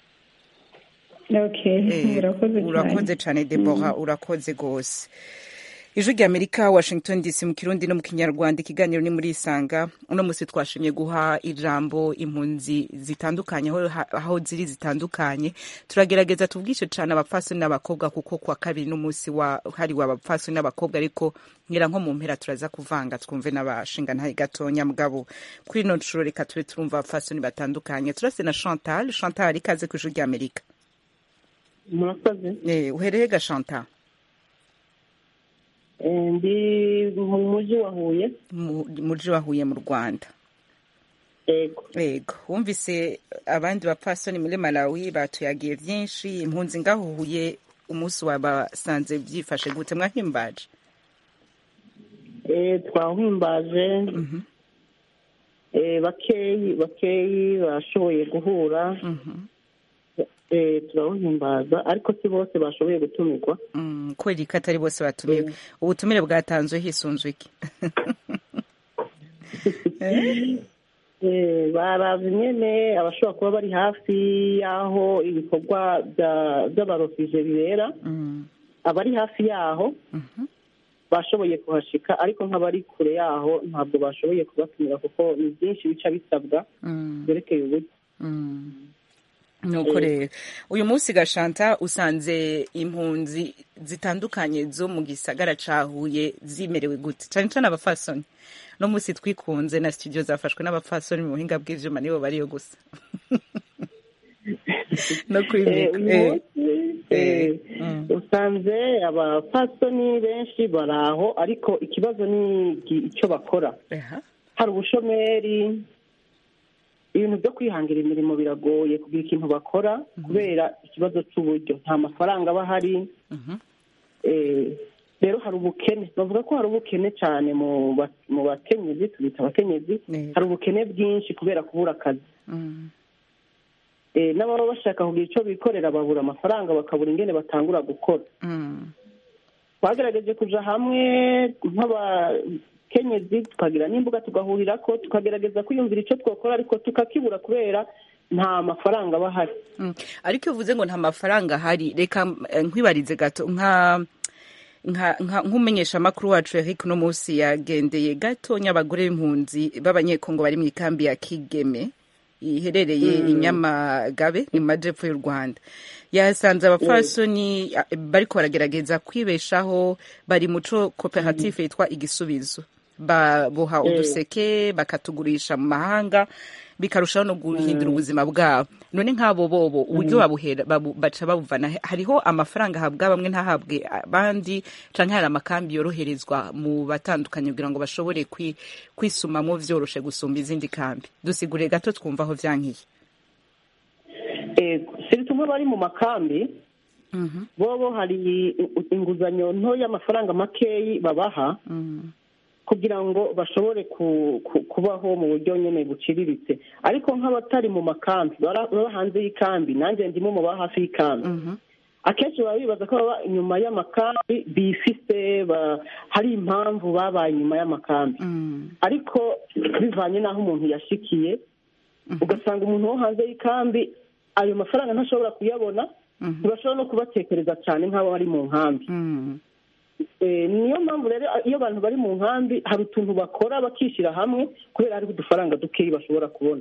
okay Eh, murakoze cyane urakoze cyane debora urakoze rwose ijwi rya amerika washington dc mu kirundi no mu kinyarwanda ikiganiro ni muri isanga uno munsi twashimye guha ijambo impunzi zitandukanye aho, aho ziri zitandukanye turagerageza tubwishe cyane abapfasoni n'abakobwa kuko kwa kabiri n'umunsi wahariwe abapfasoni n'abakobwa ariko ngira nko mu mpera turaza kuvanga twumve n'abashinga ntaye gatonya mugabo kuri ino nshuro reka tube turumva abapfasoni batandukanye turase na chantal chantal ikaze ku ijwi rya amerika murakoze Eh, uhereye ga chantal Eh, ndi mu mujyi wa huye mu muji wa Huye mu Rwanda yego yego wumvise abandi bapfasoni muri Malawi batuyagiye byinshi impunzi ngaho Huye umunsi wabasanze byifashe gute mwahimbaje Eh, twahimbaje Eh, bakeyi bakeyi bashoboye guhura Eh, turawuhimbaza ariko si bose bashoboye gutumirwa Mm, kubera ko atari bose batumiwe ubutumire bwatanzwe hisunzwe iki Eh, barazi nyene abashobora kuba bari hafi y'aho ibikorwa bya- by'abarofije bibera abari hafi yaho bashoboye kuhashika ariko nk'abari kure yaho ntabwo bashoboye kubatumira kuko ni byinshi bica bisabwa Mm. byerekeye uburyo nuko rero uyu munsi gashanta usanze impunzi zitandukanye zo mu gisagara ca Huye zimerewe gute cane cane abafasoni no munsi twikunze na studio zafashwe n'abafasoni mu buhinga bw'ivyuma nibo bariyo gusa no kuri Eh, mikro, uyu eh. munsi eh, usanze abapfasoni benshi bari aho ariko ikibazo ni igi- icyo bakora hari ubushomeri ibintu byo kwihangira imirimo biragoye kugira ikintu bakora kubera ikibazo cy'uburyo nta mafaranga aba ahari Eh, rero hari ubukene bavuga ko hari ubukene cyane mu ba- mu bakenyezi tubita abakenyezi hari ubukene bwinshi kubera kubura akazi Eh, n'ababa bashaka kugira icyo bikorera babura amafaranga bakabura ingene batangura gukora twagerageje kuja hamwe nk'abakenyezi tukagira n'imbuga tugahurira ko tukagerageza kwiyumvira icyo twakora ariko tukakibura kubera nta mafaranga aba ahari Mm. ariko iyo uvuze ngo nta mafaranga ahari reka eh, nkwibarize gato nka nka- nka- nk'umumenyesha makuru wacu Eric uno munsi yagendeye gatonya abagore b'impunzi b'abanyekongo bari mu ikambi ya Kigeme iherereye Mm. i Nyamagabe ni mu majepfo y'u Rwanda yasanze abapfasoni a- bariko baragerageza kwibeshaho bari muco koperative yitwa igisubizo baboha Mm. uduseke bakatugurisha mu mahanga bikarushaho no guhindura ubuzima bwabo none nk'abo bobo uburyo babuhera babu- baca babuvana he? hariho amafaranga ahabwa bamwe ntahabwe abandi canke hari amakambi yoroherezwa mu batandukanye kugira ngo bashobore kwi- kwisumamwo vyoroshe gusumba izindi kambi dusigure gato twumva aho vyankiye ego siri tumwe bari mu makambi bobo hari i- inguzanyo nto y'amafaranga makeyi babaha kugira ngo bashobore ku- ku- kubaho mu buryo nyine buciriritse ariko nk'abatari mu makambi bara- baba hanze y'ikambi nanjye ndimo mu baba hafi y'ikambi akenshi baba bibaza ko baba inyuma y'amakambi bifise ba- hari impamvu babaye inyuma y'amakambi ariko bivanye n'aho umuntu yashikiye ugasanga umuntu wo hanze y'ikambi ayo mafaranga ntashobora kuyabona ntibashobora no kubatekereza cyane nk'abo bari mu nkambi Eh, niyo mpamvu rero iyo abantu bari mu nkambi hari utuntu bakora bakishyira hamwe kubera hariho udufaranga dukeyi bashobora kubona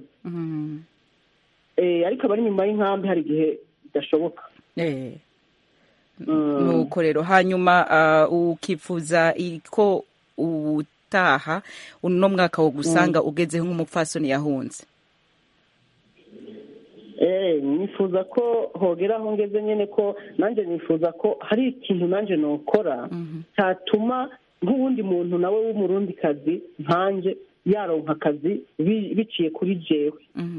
Eh, ariko abari inyuma y'inkambi hari igihe bidashoboka Eh. nuko rero hanyuma ah, ukifuza ko ubutaha uno mwaka wo gusanga ugezeho nk'umupfasoni yahunze Eh, nifuza ko hogera aho ngeze nyine ko nanjye nifuza ko hari ikintu nanjye nokora cyatuma nk'uwundi muntu nawe w'umurundikazi nkanjye yaronka akazi bi- biciye kuri jewe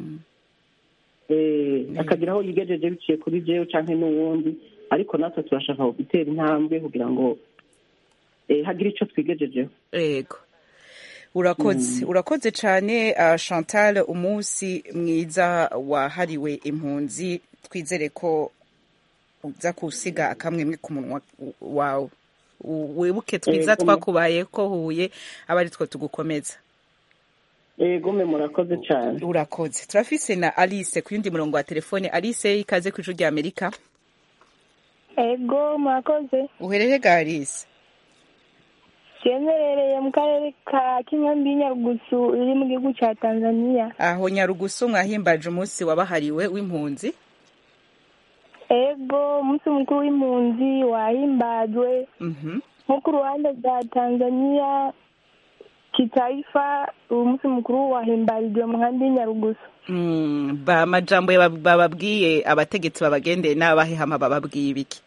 Eh, akagira aho yigejeje biciye kuri jewe cyangwa n'uwundi ariko natwe turashaka gutera intambwe kugira ngo eh, hagire icyo twigejejeho yego urakoze urakoze cyane ah, chantal umunsi mwiza wahariwe impunzi twizere ko uza kusiga akamwemwe ku munwa wawe U- wibuke twiza Yego. twakubaye ko huye aba ari two tugukomeza yego mwe murakoze cyane urakoze turafise na alice ku yundi murongo wa telefone alice ikaze ku ijwi rya amerika ego murakoze uherere ga alice cyemerereye mu karere ka kinkambi nyarugusu iri mu gihugu cya tanzania aho nyarugusu mwahimbaje umunsi wabahariwe w'impunzi ego umunsi mukuru w'impunzi wahimbajwe Mhm. nko ku ruhande rwa tanzania kitaifa uwo munsi mukuru wahimbarijwe mu nkambi y'inyarugusu Mm, ba amajambo ya- bababwiye abategetsi babagendeye n'abahehama bababwiye ibiki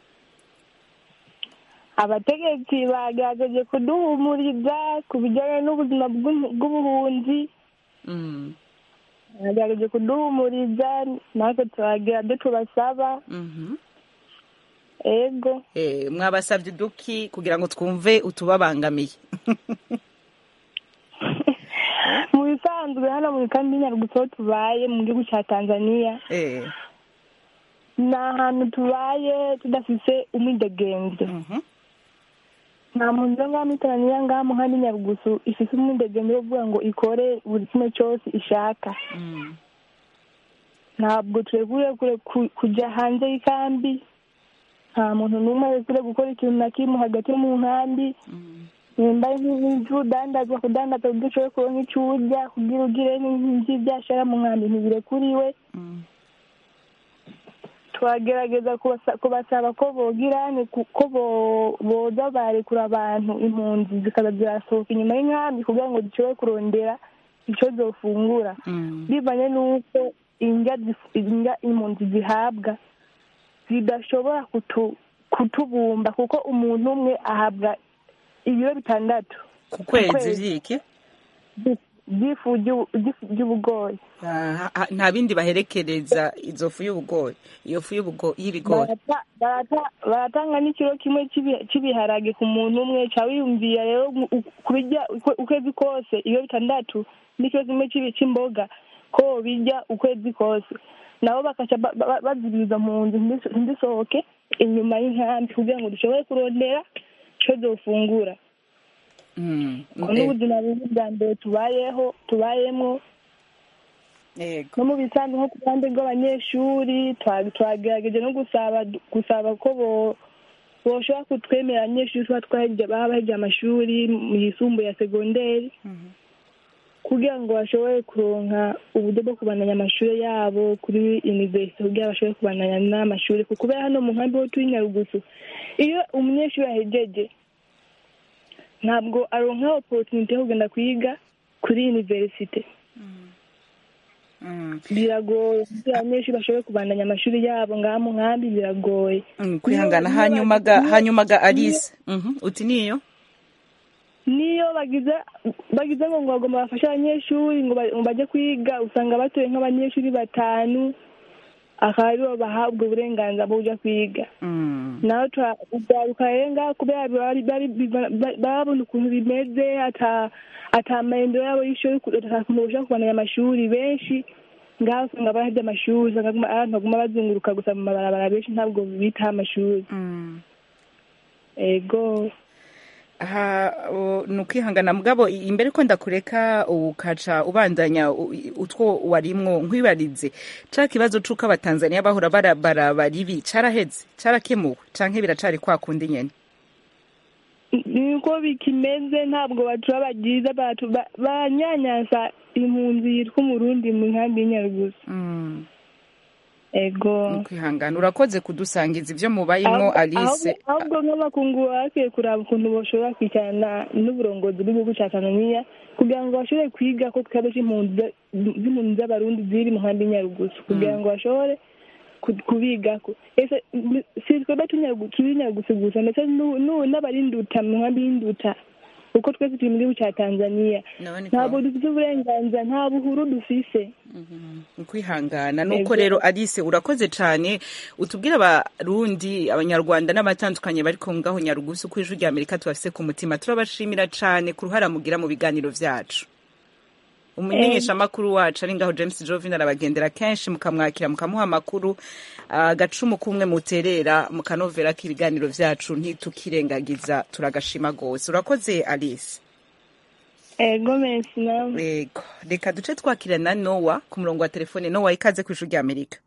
abategetsi bagerageje kuduhumuriza ku bijyanye n'ubuzima bw'u- bw'ubuhunzi Mm, bagerageje kuduhumuriza natwe turagira ibyo tubasaba mhm. ego Eh, mwabasabye uduki kugira ngo twumve utubabangamiye mu bisanzwe hano mu kambi y'inyarugusu aho tubaye mu gihugu cya tanzania Eh, ni ahantu tubaye tudafise umwidegenzo nta muntu ngaha muri tanzania ngaha mu nkambi y'inyarugusu ifise umwidegenzo wo kuvuga ngo ikore buri kimwe cyose ishaka ntabwo turekure kure ku- kujya hanze y'ikambi nta muntu n'umwe arekure gukora ikintu na kimwe hagati mu nkambi nimba ari nk'udandaza kudandaza kuburyo ushoboye kuronka icyo urya kugira ugire nk'ibyashara mu nkambi ntibirekuriwe twagerageza kubasa- kubasaba ko bogira ni ku- ko bo- boza barekura abantu impunzi zikaza zirasohoka inyuma y'inkambi kugira ngo zishobore kurondera icyo zofungura bivanye n'uko indya zif- indya impunzi zihabwa zidashobora kutu- kutubumba kuko umuntu umwe ahabwa ibiro bitandatu ku kwezi vyiki by'ifu ry'ubu- ry'ifu ry'ubugori Ah, ha- nta bindi baherekereza izo fu y'ubugori iyo fu y'ubugo- y'ibigori Barata- barata- baratanga n'ikiro kimwe cy'ibi- cy'ibiharage ku muntu umwe ca wiyumvira rero mu- u- kubirya ukwe- ukwezi kose ibiro bitandatu n'ikiro kimwe cy'ibi- cy'imboga ko birya ukwezi kose nabo bakaca ba- ba- bazibiriza mu nzu ntizis- ntizisohoke inyuma y'inkambi kugira ngo dushobore kurondera ico zofungura Mm, ubwo eh, n'ubuzima bubi bwa mbere tubayeho tubayemwo yego no mu bisanzwe nko ku ruhande rw'abanyeshuri twa- twagerageje no gusaba gusaba ko bo boshobora kutwemera abanyeshuri tuba twaheje baba baheje amashuri mu yisumbuye ya segonderi kugira ngo bashobore kuronka uburyo bwo kubandanya amashuri yabo kuri universite kugira bashobore kubandanya n'amashuri kuko kubera hano mu nkambi ho turi nyarugusu iyo umunyeshuri ahejeje ntabwo aronka oporutunite yo kugenda kwiga kuri universite biragoye kugira abanyeshuri bashobore kubandanya amashuri yabo ngaha mu nkambi biragoye Mm, kwihangana hanyuma ga hanyuma ga alice Mhm, uti niyo niyo bagize bagize ngo ngo bagomba bafashe abanyeshuri ngo ba- ngo bajye kwiga usanga batoye nk'abanyeshuri batanu akaba aribo bahabwa uburenganzira bwo kujya kwiga nawe turaruka rero ngaho kubera bari- bari- biva- ba- babona ukuntu bimeze ata ata mahinduro yabo y'ishuri ata kuntu bashobora kubandanya amashuri benshi ngaho usanga barahebye amashuri usanga baguma- abantu baguma bazunguruka gusa mu mabarabara benshi ntabwo bitaho amashuri ego aha o, ni ukwihangana mugabo i- imbere ko ndakureka ukaca ubandanya u- i- utwo warimwo nkwibarize ca kibazo c'uko abatanzaniya bahora barabara baribi caraheze carakemuwe canke biracari kwa kundi nyene niko bikimeze ntabwo batura bagiza batu ba- banyanyaza impunzi yitwa umurundi mu nkambi y'inyarugusu ego kwihangana urakoze kudusangiza ivyo mubayimwo Ahubwo- alice ahubwo- ahubwo nk'amakungu bakwiye kuraba ukuntu bashobora kwicarana n'uburongozi bw'igihugu cya tanzania kugira ngo bashobore kwiga ko ikibazo c'impunzi za- z'impunzi z'abarundi ziri mu nkambi y'inyarugusu kugira ngo bashobore ku- kubigako ese n- si twebwe tunyarugu- turi inyarugusu gusa ndetse n'u- n'u- n'abarinduta mu nkambi y'induta kuko twese turi mu gihugu cya tanzania ntabwo dufite uburenganzira nta buhuru dufise kwihangana nuko Ego. rero alice urakoze cane utubwire abarundi abanyarwanda n'abatandukanye bari ko ngaho nyarugusu ko ijwi rya amerika tubafise ku mutima turabashimira cane ku ruhara mugira mu biganiro vyacu umumenyeshamakuru wacu ari ngaho james jovin arabagendera kenshi mukamwakira mukamuha amakuru agacumu kumwe muterera mukanovera ko ibiganiro vyacu ntitukirengagiza turagashima gose urakoze alice ego mensi nawe yego reka duce twakira na nowa ku murongo wa telefone nowa ikaze ku ijwi rya amerika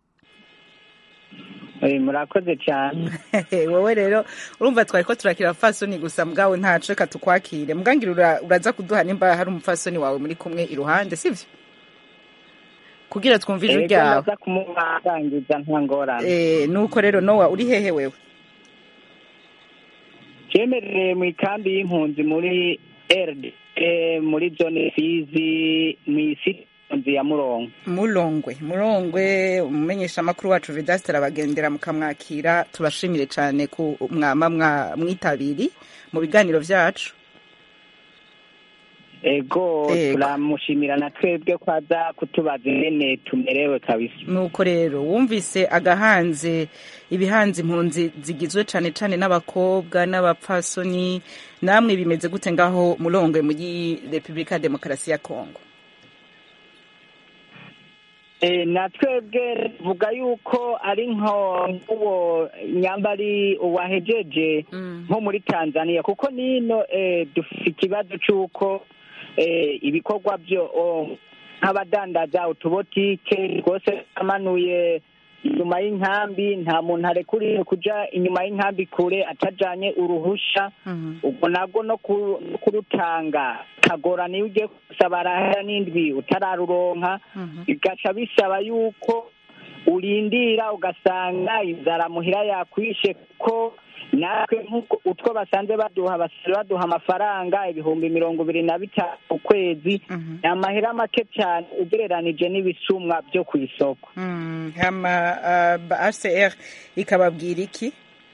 Eh, murakoze cyane wowe rero urumva twari ko turakira fasoni gusa mwawe ntaco reka tukwakire mbwangira ura- uraza kuduha nimba hari umufasoni wawe muri kumwe iruhande sivyo kugira twumve ijwi Ego, ryawe ndaza kumurangiza nta ngorane Eh, nuko rero nowa uri hehe wewe cyemerere mu ikambi y'impunzi muri rd muri zone fizi mu isi impunzi ya murongo murongwe murongwe umumenyeshamakuru wacu vedaste arabagendera mukamwakira tubashimire cane ku mwama mwa- mwitabiri mu biganiro vyacu ego Ego. turamushimira na twebwe ko aza kutubaza ingene tumerewe kabisa nuko rero wumvise agahanze ibihanze impunzi zigizwe cane cane n'abakobwa n'abapfasoni namwe bimeze gute ngaho murongwe muri repubulika ya demokarasi ya kongo Eh, na twebwe vuga yuko ari nko nk'uwo nyambari uwahejeje nko muri tanzania kuko nino eh, dufite ikibazo c'uko eh, ibikorwa byo oh, nk'abadandaza utubotike rwose amanuye inyuma y'inkambi nta muntu arekuriye kuja inyuma y'inkambi kure atajanye uruhusha ubwo nabwo no ku- no kurutanga kagorana iyo ugiye gusaba arahera n'indwi utararuronka bigaca bisaba yuko urindira ugasanga inzara muhira yakwishe kuko natwe nk'uko utwo basanze baduha basanze baduha amafaranga ibihumbi mirongo ibiri na bitanu ku kwezi ni amahera make cyane ugereranije n'ibisumwa byo ku isoko Mm, hama uh, hcr ikababwira iki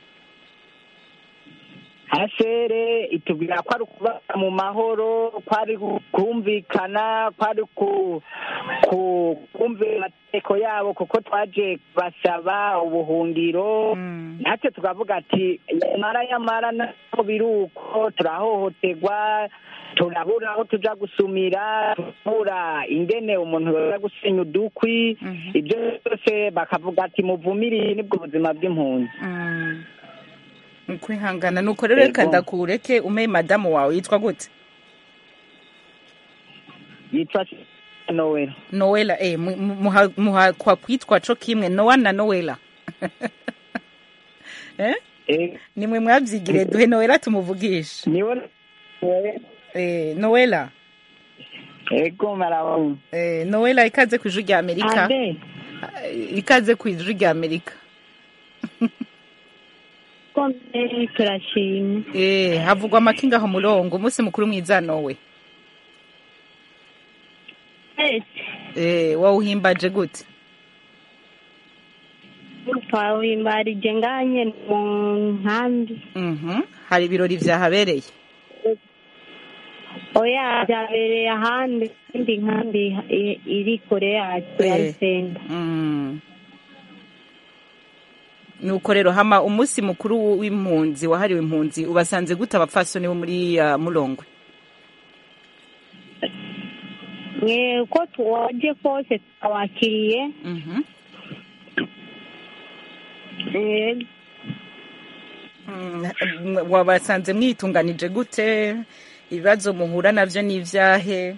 hasere itubwira ko ari ukubaka mu mahoro ko ari kumvikana ko ari ku ku- kumvira amategeko yabo kuko twaje basaba ubuhungiro natwe tukavuga ati yamara yamara naho biri uko turahohoterwa turabura aho tuja gusumira turabura ingene umuntu yoza gusenya udukwi ibyo byose bakavuga ati muvumiriye nibwo buzima bw'impunzi ukwihangana nuko rero reka Yego. ndakureke ume madamu wawe yitwa gute yitwa nowela nowela eh, mu- mu- muha- muhakwa kwitwa co kimwe nowa na nowela eh? nimwe mwavyigire duhe nowela tumuvugishe eh, nowela ego marabona eh, nowela ikaze ku ijwi rya amerika Abe. Eh, ikaze ku ijwi rya amerika komere turashimye eh, havugwa amakinga aho murongo umunsi mukuru mwiza nowe eh, wawuhimbaje gute twawimbarije nganye mu nkambi Mhm. hari ibirori vyahabereye oya byabereye ahandi indi nkambi i- iri kure yacu ya Eh. rusenga Mm. nuko rero hama umunsi mukuru w'impunzi wahariwe impunzi ubasanze gute abapfasoni bo muri uh, mulongwe mwe uko tuwaje kose twabakiriye Eh, Mm, wabasanze mwitunganije gute ibibazo muhura navyo n'ivyahe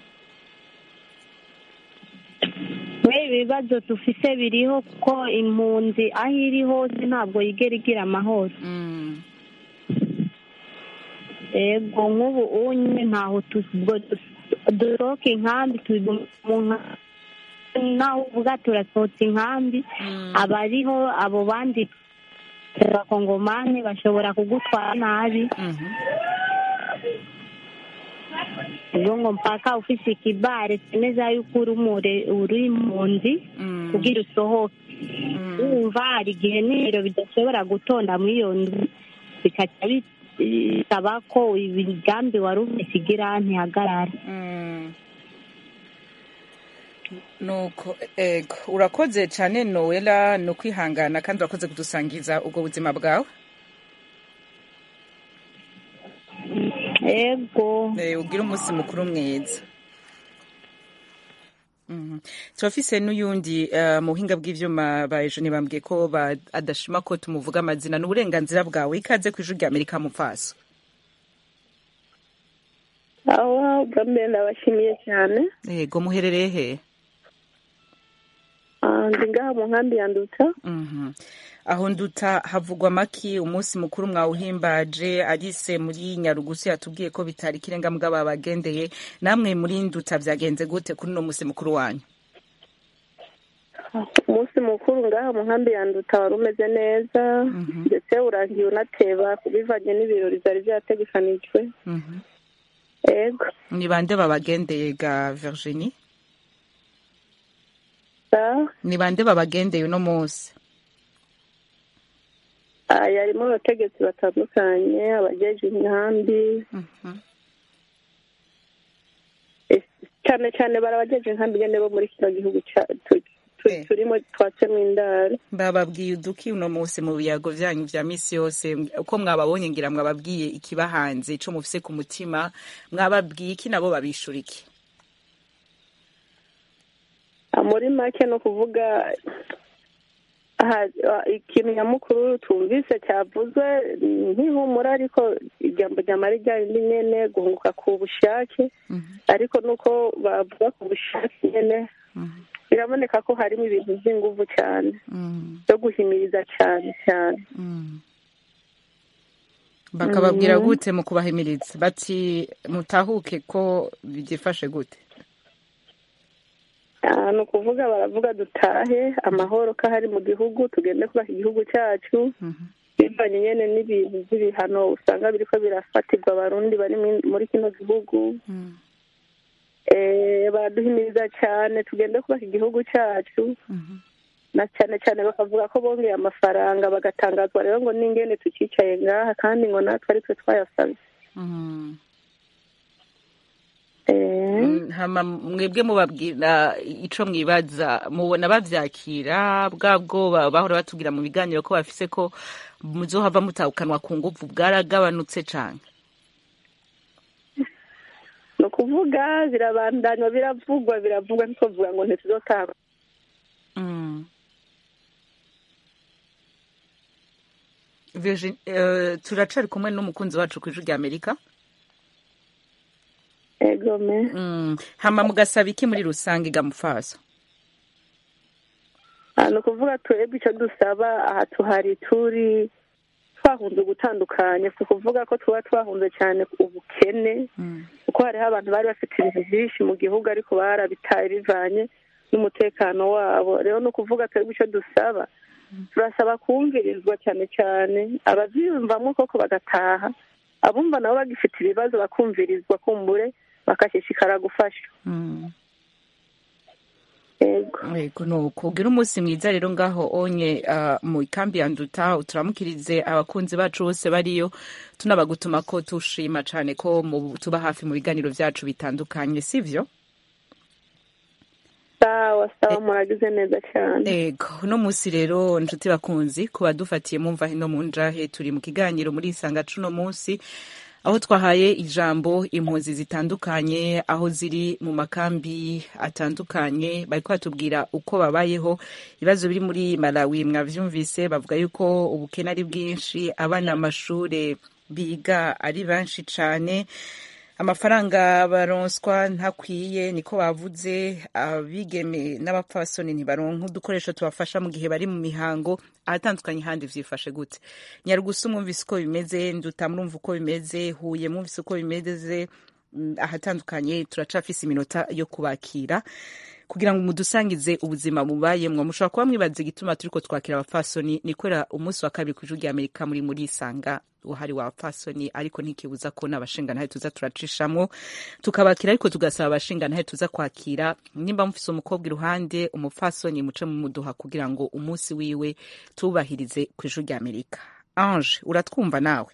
mwe ibibazo dufise biriho kuko impunzi aho iri hose ntabwo yigera igira amahoro ego nk'ubu unye ntaho tu- ubwo du- dusohoka inkambi turi mu nka- naho uvuga turasohotse inkambi abariho abo bandi abakongomani bashobora kugutwara nabi ubwo ngo mpaka ufise ikibare semeza yuko uri umure uri impunzi kugira usohoke wumva hari igihe n'ibiro bidashobora gutonda muri iyo nzu bikaca bisaba ko imigambi wari ufise igira ntihagarara nuko ego urakoze cane nowela no kwihangana kandi urakoze kudusangiza ubwo buzima bwawe ego Eh, ugire umunsi mukuru mwiza Mhm. turafise n'uyundi uh, mu buhinga bw'ivyuma ba ejo bambwiye ko ba- adashima ko tumuvuga amazina n'uburenganzira bwawe ikaze ku ijwi rya amerika mupfaso aho bwa mbere ndabashimiye cyane yego muherereye he Ah, ndi ngaha mu nkambi ya nduta Mhm. aho nduta havugwa maki umunsi mukuru mwawuhimbaje arise muri nyarugusu yatubwiye ko bitari ikirenga mugabo bagendeye namwe muri nduta vyagenze gute kuri uno munsi mukuru wanyu umunsi mukuru ngaha mu nkambi ya nduta wari umeze neza ndetse urangiye unateba bivanye n'ibirori byari byategekanijwe Mhm. ego ni bande babagendeye ga virginie Ah, ni bande babagendeye uno munsi ah, yarimo abategetsi batandukanye abajeje inkambi Eh, cyane cyane barabajeje inkambi nyene bo muri kino gihugu ca- tu- tu- turimo twatsemo indaro bababwiye uduki uno munsi mu biyago vyanyu vya misi yose uko mwababonye ngira mwababwiye ikibahanze ico mufise ku mutima mwababwiye iki nabo babishura iki Ah, muri make ni ukuvuga aha, ah, ikintu nyamukuru twumvise cyavuzwe ni nk'ihumura ariko ijambo ryamara ryarindi nyene guhunguka ku bushake ariko nuko bavuga ku bushake nyene biraboneka ko harimo ibintu by'inguvu cyane byo guhimiriza cyane cyane bakababwira Mhm. gute mu kubahimiriza bati mutahuke ko byifashe gute Ah, ni ukuvuga baravuga dutahe amahoro ko ahari mu gihugu tugende kubaka igihugu cyacu bivanye nyine n'ibintu by'ibihano usanga biriko birafatirwa abarundi bari muri- muri kino gihugu Eh, baraduhimiriza cyane tugende kubaka igihugu cyacu na cyane cyane bakavuga ko bongeye amafaranga bagatangazwa rero ngo n'ingene tucicaye ngaha kandi ngo natwe ari twe twayasabye Mm, hama mwebwe mubabwira ico mwibaza mubona bavyakira bwa bwoba bahora batubwira mu biganiro ko bafise ko muzohava mutahukanwa ku nguvu bwaragabanutse cane ni ukuvuga birabandanywa biravugwa biravugwa ntitwovuga ngo ntituzotanga Mm. Virgin, uh, turacari kumwe n'umukunzi wacu kw'ijwi rya amerika egome mm. hama mugasaba iki muri rusange gamufaso Ah, ni ukuvuga twebwe icyo dusaba aha tuhari turi twahunze gutandukanya si ukuvuga ko tuba twahunze cyane ubukene kuko hariho abantu bari bafite ibintu byinshi mu gihugu ariko barabitaye bivanye n'umutekano wabo rero ni ukuvuga twebwe icyo dusaba turasaba kumvirizwa cyane cyane ababyiyumvamo koko bagataha abumva nabo bagifite ibibazo bakumvirizwa kumbure bakashishikara gufasha mm. yego yego nuko ugira umunsi mwiza rero ngaho onye uh, mu ikambi ya nduta turamukirize abakunzi bacu bose bariyo tunabagutuma ko tushima cane ko mu- tuba hafi mu biganiro vyacu bitandukanye sivyo sawa sawa muragize neza cyane ego uno munsi rero nshuti bakunzi ku badufatiye mumva hino mu njahe turi mu kiganiro muri isanga cuno munsi aho twahaye ijambo impunzi zitandukanye aho ziri mu makambi atandukanye bariko batubwira uko babayeho ibibazo biri muri malawi mwavyumvise bavuga yuko ubukene ari bwinshi abana amashure biga ari benshi cane amafaranga baronswa ntakwiye niko bavuze abigeme n'abapfasoni ntibaronka udukoresho tubafasha mu gihe bari mu mihango ahatandukanye handi vyifashe gute nyarugusu mwumvise uko bimeze nduta murumva uko bimeze huye mwumvise uko bimeze mm, ahatandukanye turacafise iminota yo kubakira kugira ngo mudusangize ubuzima mubayemwo mushobora kuba mwibaza igituma turiko twakira abapfasoni ni kubera umunsi wa kabiri kw'ijuru rya amerika muri muri isanga uhari wa bapfasoni ariko ntikibuza ko n'abashingantahe tuza turacishamwo tukabakira ariko tugasaba abashingantahe tuza kwakira nimba mufise umukobwa iruhande umupfasoni muce mumuduha kugira ngo umunsi wiwe tubahirize kw'ijuru rya amerika ange uratwumva nawe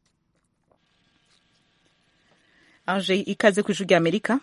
ange ikaze kw'ijuru rya amerika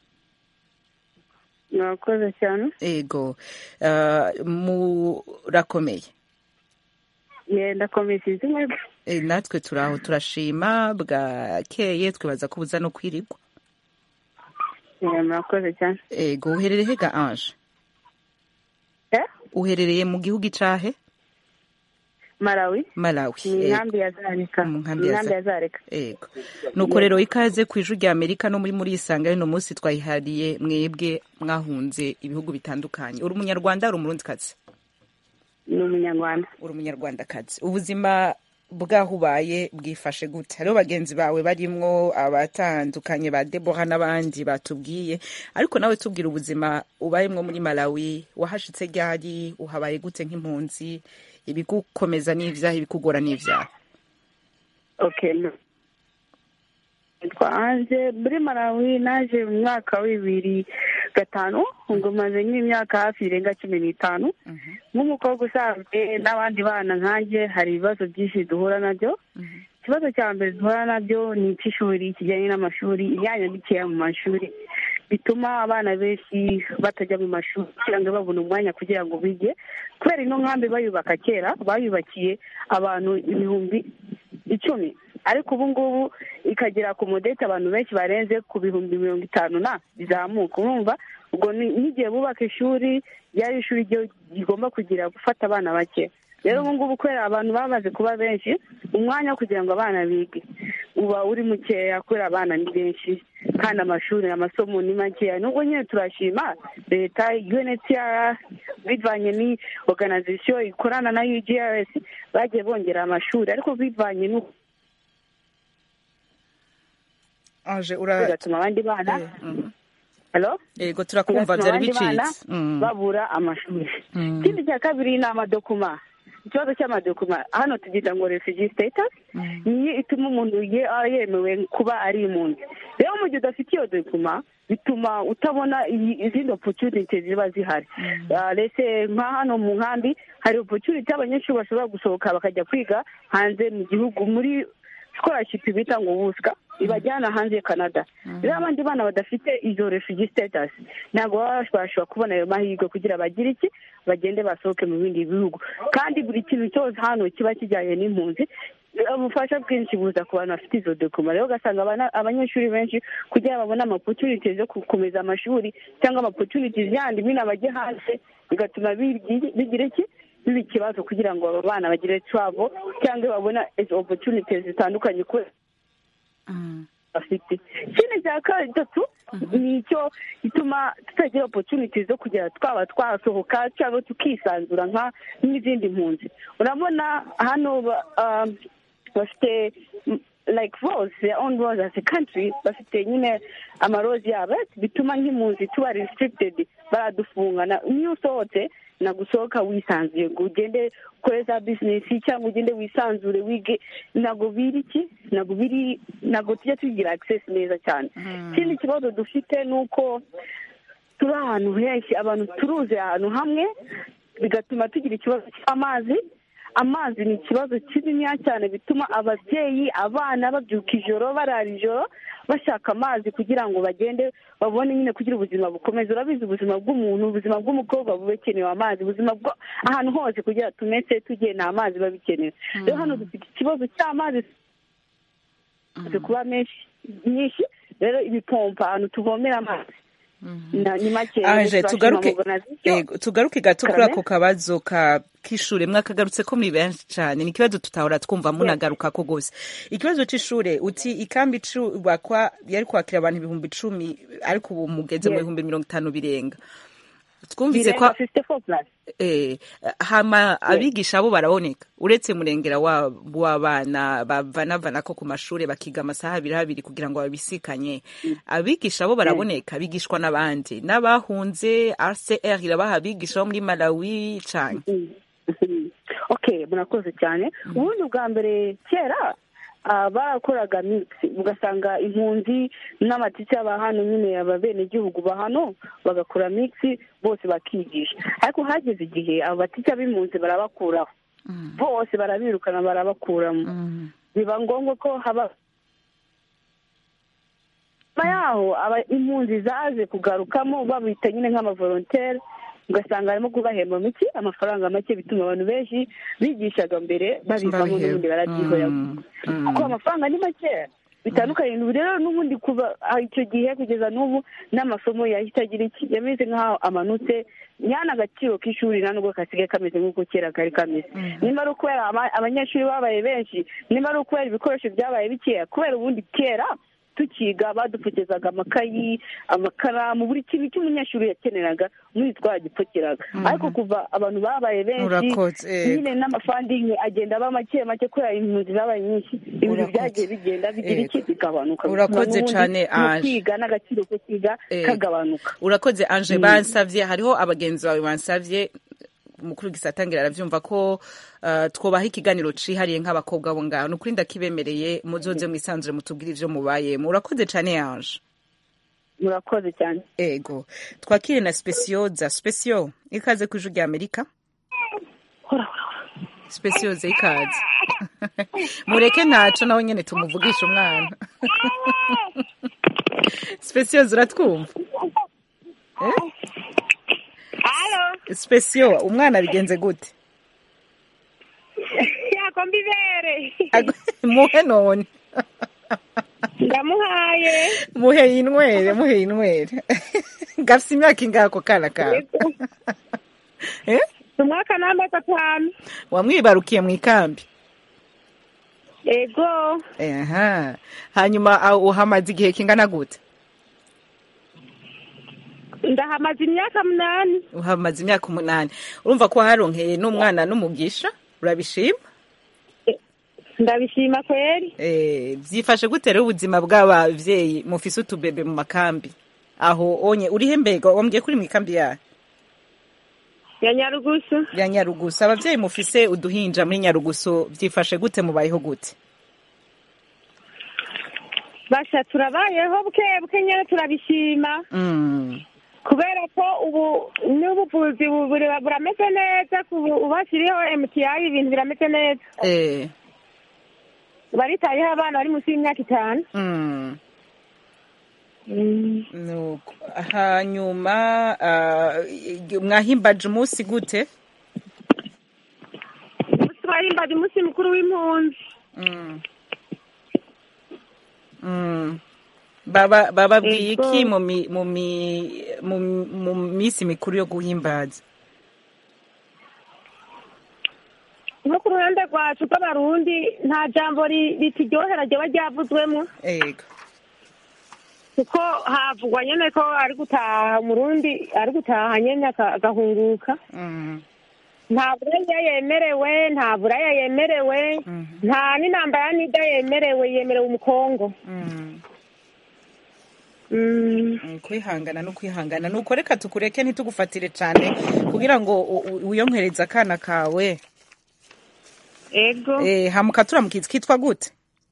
murakoze cyane ego uh, murakomeye yenda komisiyo mwebwe e, natwe turaho turashima bwakeye twibaza ko buza no kwirirwa Eh, murakoze cyane ego uherereye hega ange uherereye mu gihugu icahe malawi malawi ni ego. inkambi ya zareka Mu ni nkambi ya inkambi Za- ya zareka ego nuko rero ikaze ku ijuru rya amerika no muri muri isanga y'uno munsi twayihariye mwebwe mwahunze ibihugu bitandukanye uri umunyarwanda uri umurundikazi ni umunyarwanda uri umunyarwandakazi ubuzima bwaho ubaye bwifashe gute hariho bagenzi bawe barimwo abatandukanye ba debora n'abandi batubwiye ariko nawe tubwira ubuzima ubayemwo muri malawi wahashitse ryari uhabaye gute nk'impunzi ibigukomeza n'ivyaha ibikugora n'ivyaha okay no. twaje muri malawi naje mu mwaka wa bibiri gatanu ngo maze nk'imyaka hafi irenga cumi n'itanu nk'umukobwa usanzwe n'abandi bana nkanjye hari ibibazo byinshi duhura nabyo ikibazo cya mbere duhura nabyo ni icy'ishuri kijyanye n'amashuri imyanya mikeya mu mashuri bituma abana benshi batajya mu mashuri kugira ngo babone umwanya kugira ngo bige kubera ino nkambi bayubaka kera bayubakiye abantu ibihumbi icumi ariko ubu ngubu ikagera ku mudete abantu benshi barenze ku bihumbi mirongo itanu na bizamuka urumva ubwo ni- n'igihe bubaka ishuri ryari ishuri ryo rigomba kugira gufata abana bake rero ubu ngubu kubera abantu bamaze kuba benshi umwanya wo kugira ngo abana bige uba uri mukeya kubera abana ni benshi kandi amashuri amasomo ni makeya nubwo nyine turashima leta unhcr bivanye ni organization ikorana na ugrs bagiye bongera amashuri ariko bivanye n'uko ange ura bigatuma abandi bana Hello? yego turakumva bigatuma byari abandi bana bicitse Mm. babura amashuri Mm. ikindi cya kabiri ni amadokuma ikibazo cy'amadokuma hano tugira ngo refugee status niyo ituma umuntu ye- aba yemewe kuba ari impunzi rero mu gihe udafite iyo dokuma bituma utabona iyi- izindi opportunities ziba zihari Ah, rese nka hano mu nkambi hari opportunity abanyeshuri bashobora gusohoka bakajya kwiga hanze mu gihugu muri scholarship bita ngo wusika ibajyana hanze ya canada rero abandi bana badafite izo refugee status ntabwo baba bashobora kubona ayo mahirwe kugira bagire iki bagende basohoke mu bindi bihugu kandi buri kintu cyose hano kiba kijyanye n'impunzi ubufasha bwinshi buza ku bantu bafite izo dokuma rero ugasanga abana- abanyeshuri benshi kugira ngo babone amapotunities yo gukomeza amashuri cyangwa amapotunities yandi nyine bajye hanze bigatuma bigi- bigira iki biba ikibazo kugira ngo abo bana bagire travel cyangwa babona izo opportunities zitandukanye kubera bafite ikindi cya gatatu ni icyo gituma tutagira opportunities zo kugira twaba twasohoka cyangwa tukisanzura nka n'izindi mpunzi urabona hano ba- um, bafite mm, like rose their own rose as a country bafite nyine amarozi yabo bituma nk'impunzi tuba restricted baradufunga Na- niyo usohotse nagusohoka wisanzuye ngo ugende ukore za bizinesi cyangwa ugende wisanzure wige ntabwo biri iki ntabwo biri ntabwo tujya tugira access neza cyane ikindi kibazo dufite ni uko turi ahantu henshi abantu turuze ahantu hamwe bigatuma tugira ikibazo cy'amazi amazi ni ikibazo kininiya cyane bituma ababyeyi abana babyuka ijoro barara ijoro bashaka amazi kugira ngo bagende babone nyine kugira ubuzima bukomeza urabizi ubuzima bw'umuntu ubuzima bw'umukobwa buba bukenewe amazi ubuzima bwo ahantu hose kugira tumese tugiye nta mazi biba bikenewe rero hano dufite ikibazo cy'amazi zimaze kuba menshi nyinshi rero ibipompa ahantu tuvomera amazi na- ni make aje turashima tugaruke mubona zityo. yego, tugaruke gato kuri Karame? ako kabazo ka k'ishure mwakagarutse ko muri benshi cyane ni ikibazo tutahora twumva munagaruka ko gose ikibazo c'ishure uti ikambi cubakwa yari kwakira abantu ibihumbi icumi ariko ubu mugeze mu Yes. bihumbi mirongo itanu birenga twumvise ko Birenga 54 plus. eh, hama abigisha bo baraboneka uretse murengera wa- w'abana bavanavana ko ku mashuri bakiga amasaha abiri abiri kugira ngo babisikanye abigisha bo baraboneka bigishwa n'abandi n'abahunze rcr irabaha abigisha bo muri malawi cane okay murakoze cyane ubundi bwa mbere kera ah, barakoraga mix ugasanga impunzi n'amatike ba hano nyine ababenegihugu ba hano bagakora mix bose bakigisha ariko hageze igihe abo batike b'impunzi barabakuraho bose barabirukana barabakuramo biba ngombwa ko haba nyuma yaho aba impunzi zaje kugarukamo babita nyine nk'amavolontere ugasanga harimo kubahemba miki amafaranga make bituma abantu benshi bigishaga mbere babivamo n'ubundi barabyihorera kuko amafaranga ni makeya bitandukanye ubu rero n'ubundi kuva ah, icyo gihe kugeza n'ubu n'amasomo yahita agira iki yameze nk'aho amanutse nyana agaciro k'ishuri nta nubwo kasigaye kameze nk'uko kera kari kameze niba ari ukubera ama- abanyeshuri babaye benshi niba ari ukubera ibikoresho byabaye bikeya kubera ubundi kera tukiga badupfukizaga amakayi amakaramu buri kintu cy'umunyeshuri yakeneraga muri twagipfukiraga ariko kuva abantu babaye benshi Urakoze, eh. nyine n'amafandingi agenda aba make make kubera impunzi zabaye nyinshi ibintu Urakoze. byagiye bigenda bigira iki bigabanuka Urakoze N'ubundi cane, mu Ange. kwiga n'agaciro ko kwiga Eh. kagabanuka urakoze anje Mm. bansavye hariho abagenzi bawe bansavye umukuru w'igisatangira aravyumva ko uh, twobaha ikiganiro cihariye nk'abakobwa bo ngaho nukuri ndakibemereye muzoze mwisanzure mutubwire ivyo mubayemo urakoze cane anje murakoze cyane ego twakire na specioza specio ikaze ku ijwi rya amerika specioza ikaze mureke ntaco nawe nyene tumuvugisha umwana specioza uratwumva eh? specio umwana bigenze gute yakomba ibere muhe none ndamuhaye muhe inywere muhe inywere gafise imyaka ingahe ako kana kawe Eh? umwaka n'amezi atanu wamwibarukiye mu ikambi ego aha hanyuma ah, uhamaze igihe kingana gute ndahamaze imyaka munani uhamaze imyaka umunani urumva ko haronkeye n'umwana n'umugisha urabishima ndabishima kweri Eh, byifashe gute rero ubuzima bw'abavyeyi mufise utubebe mu makambi aho onye urihe mbega wambwiye kuri mu ikambi yayo ya nyarugusu ya nyarugusu abavyeyi mufise uduhinja muri nyarugusu vyifashe gute mubayeho gute basha turabayeho buke buke nyene turabishima Mm. kubera ko ubu n'ubuvuzi bu- buri- burameze neza kubu- ubashiriyeho mti ibintu birameze neza eh baritayeho abana bari munsi y'imyaka itanu Mm. nuko hanyuma ah, mwahimbaje umunsi gute twahimbaje umunsi mukuru w'impunzi Mm. Mm. baba bababwiye Ego. iki mu mi- mu mi- mu mu minsi mikuru yo guhimbaza nko ku ruhande rwacu rw'abarundi nta jambo ri- rituryohera ryoba ryavuzwemo ego kuko havugwa nyene ko ari gutaha umurundi ari gutaha nyene aka- agahunguka Mm. nta buraya yemerewe nta buraya yemerewe nta n'intambara n'ida yemerewe yemerewe umukongo Mm. Mm. Mm, kwihangana no kwihangana nuko reka tukureke ntitugufatire cyane kugira ngo u- u- wiyonkereze akana kawe ego eh hamuka turamukitse kitwa gute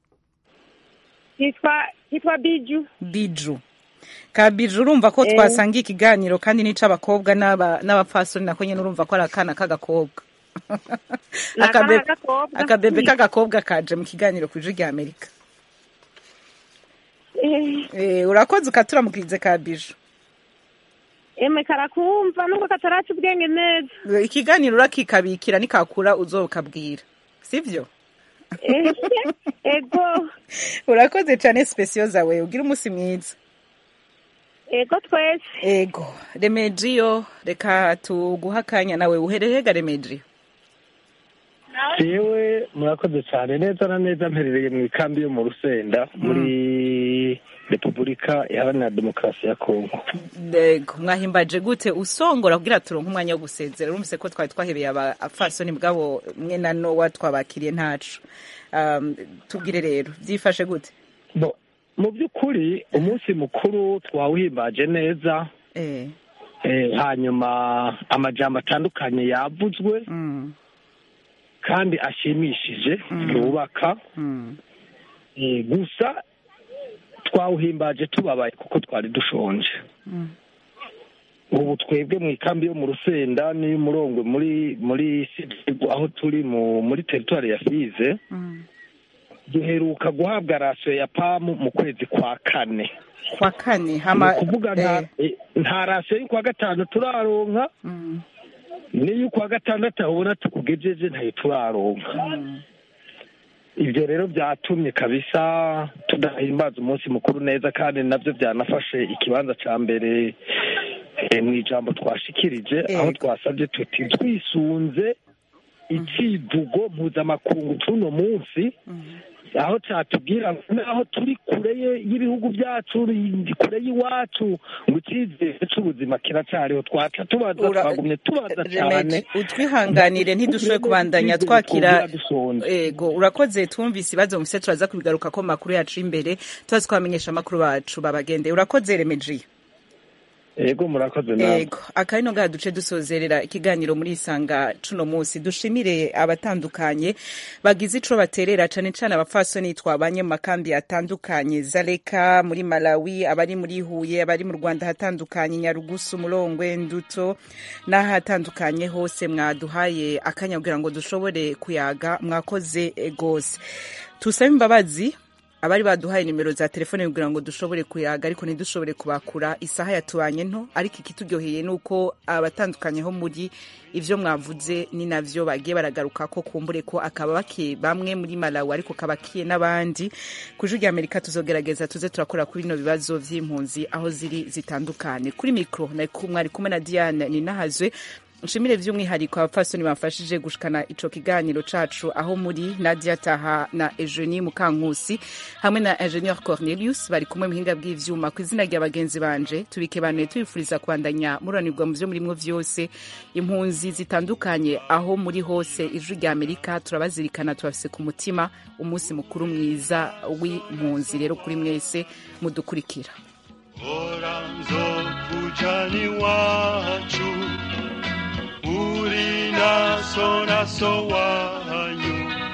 yitwa yitwa biju biju ka biju urumva ko Eh. twasangiye ikiganiro kandi n'ic'abakobwa n'aba- n'abapfasoni nako nyene urumva ko ari akana k'agakobwa Ni akana Akabe- k'agakobwa. akabebe k'agakobwa kaje mu kiganiro ku ijwi rya amerika Eh, Eh, urakoze ukaturamukirize ka biju emwe karakumva nubwo kataraca ubwenge neza ikiganiro urakikabikira nikakura uzokabwira sivyo Eh, ego urakoze cyane sipesiyo zawe ugira umunsi mwiza ego twese ego remejiyo reka tuguha akanya nawe uherehega remejiyo jewe murakoze cyane neza na neza mperereye mu ikambi yo mu rusenda muri repubulika iharanira demokarasi ya kongo Ego, mwahimbaje gute usongora kugira turonke umwanya wo gusezera urumvise ko twari twahebeye abafasoni bwabo mwe na nowa twabakiriye ntacu um, tubwire rero byifashe gute Bo, mu by'ukuri umunsi mukuru twawuhimbaje neza eh. eh, hanyuma amajambo atandukanye yavuzwe mm. kandi ashimishije Mm. yubaka Mm. eh, gusa twawuhimbaje tubabaye kuko twari dushonje Mm. ubu twebwe mu ikambi yo mu rusenda n'iy'umurongwe muri muri Sidigo, aho turi mu muri teritwari ya fize Mm. duheruka guhabwa rasiyo ya pamu mu kwezi kwa kane kwa kane ni hama ukuvuga nta eh, nta rasiyo y'ukwa gatanu turaronka Mm. n'iy'ukwa gatandatu aho ubona tukugejeje ntayo turaronka Mm. ibyo rero byatumye kabisa tudahimbaza umunsi mukuru neza kandi nabyo byanafashe ikibanza cya mbere eh, mu ijambo twashikirije aho twasabye tuti twisunze icivugo mpuzamakungu c'uno munsi aho catubwira ngo naho turi kure ye- y'ibihugu byacu ri- kure y'iwacu ngo icizere c'ubuzima kiracariho twaca tubaza Ura- twagumye tubaza cyane Remeji, utwihanganire ntidushoboye kubandanya twakira dushonje ego urakoze twumvise ibibazo mufise turaza kubigaruka ko mu makuru yacu imbere tubaze twamenyesha amakuru bacu babagende urakoze remeji ego murakoze nawe ego akabino ngaha duce dusozerera ikiganiro muri isanga cuno munsi dushimire abatandukanye bagize ico baterera cane cane abapfasoni twabanye mu makambi atandukanye zaleka muri malawi abari muri huye abari mu rwanda hatandukanye nyarugusu murongwe nduto n'ahatandukanye hose mwaduhaye akanya kugira ngo dushobore kuyaga mwakoze eh, gose tusabe imbabazi abari baduhaye nimero za telefone kugira ngo dushobore kuyaga ariko ntidushobore kubakura isaha yatubanye nto ariko ikituryoheye ni uko abatandukanyeho muri ivyo mwavuze ni navyo bagiye baragaruka ko kumbure ko akaba bakiye bamwe muri malawi ariko kabakiye n'abandi ku ijwi rya amerika tuzogerageza tuze turakora kuri bino bibazo vy'impunzi aho ziri zitandukanye kuri mikro nari ku- mwari kumwe na diane ninahazwe nshimire by'umwihariko abapfasoni bafashije gushikana ico kiganiro cacu aho muri nadia taha na eugenie mukankusi hamwe na ingenieur cornelius bari kumwe muhinga bw'ivyuma ku izina rya bagenzi banje tubikebanuye tubifuriza kubandanya muranirwa mu vyo murimwo vyose impunzi zitandukanye aho muri hose ijwi rya amerika turabazirikana tubafise ku mutima umunsi mukuru mwiza w'impunzi rero kuri mwese mudukurikira hora nzokujana iwacu uri naso naso wacu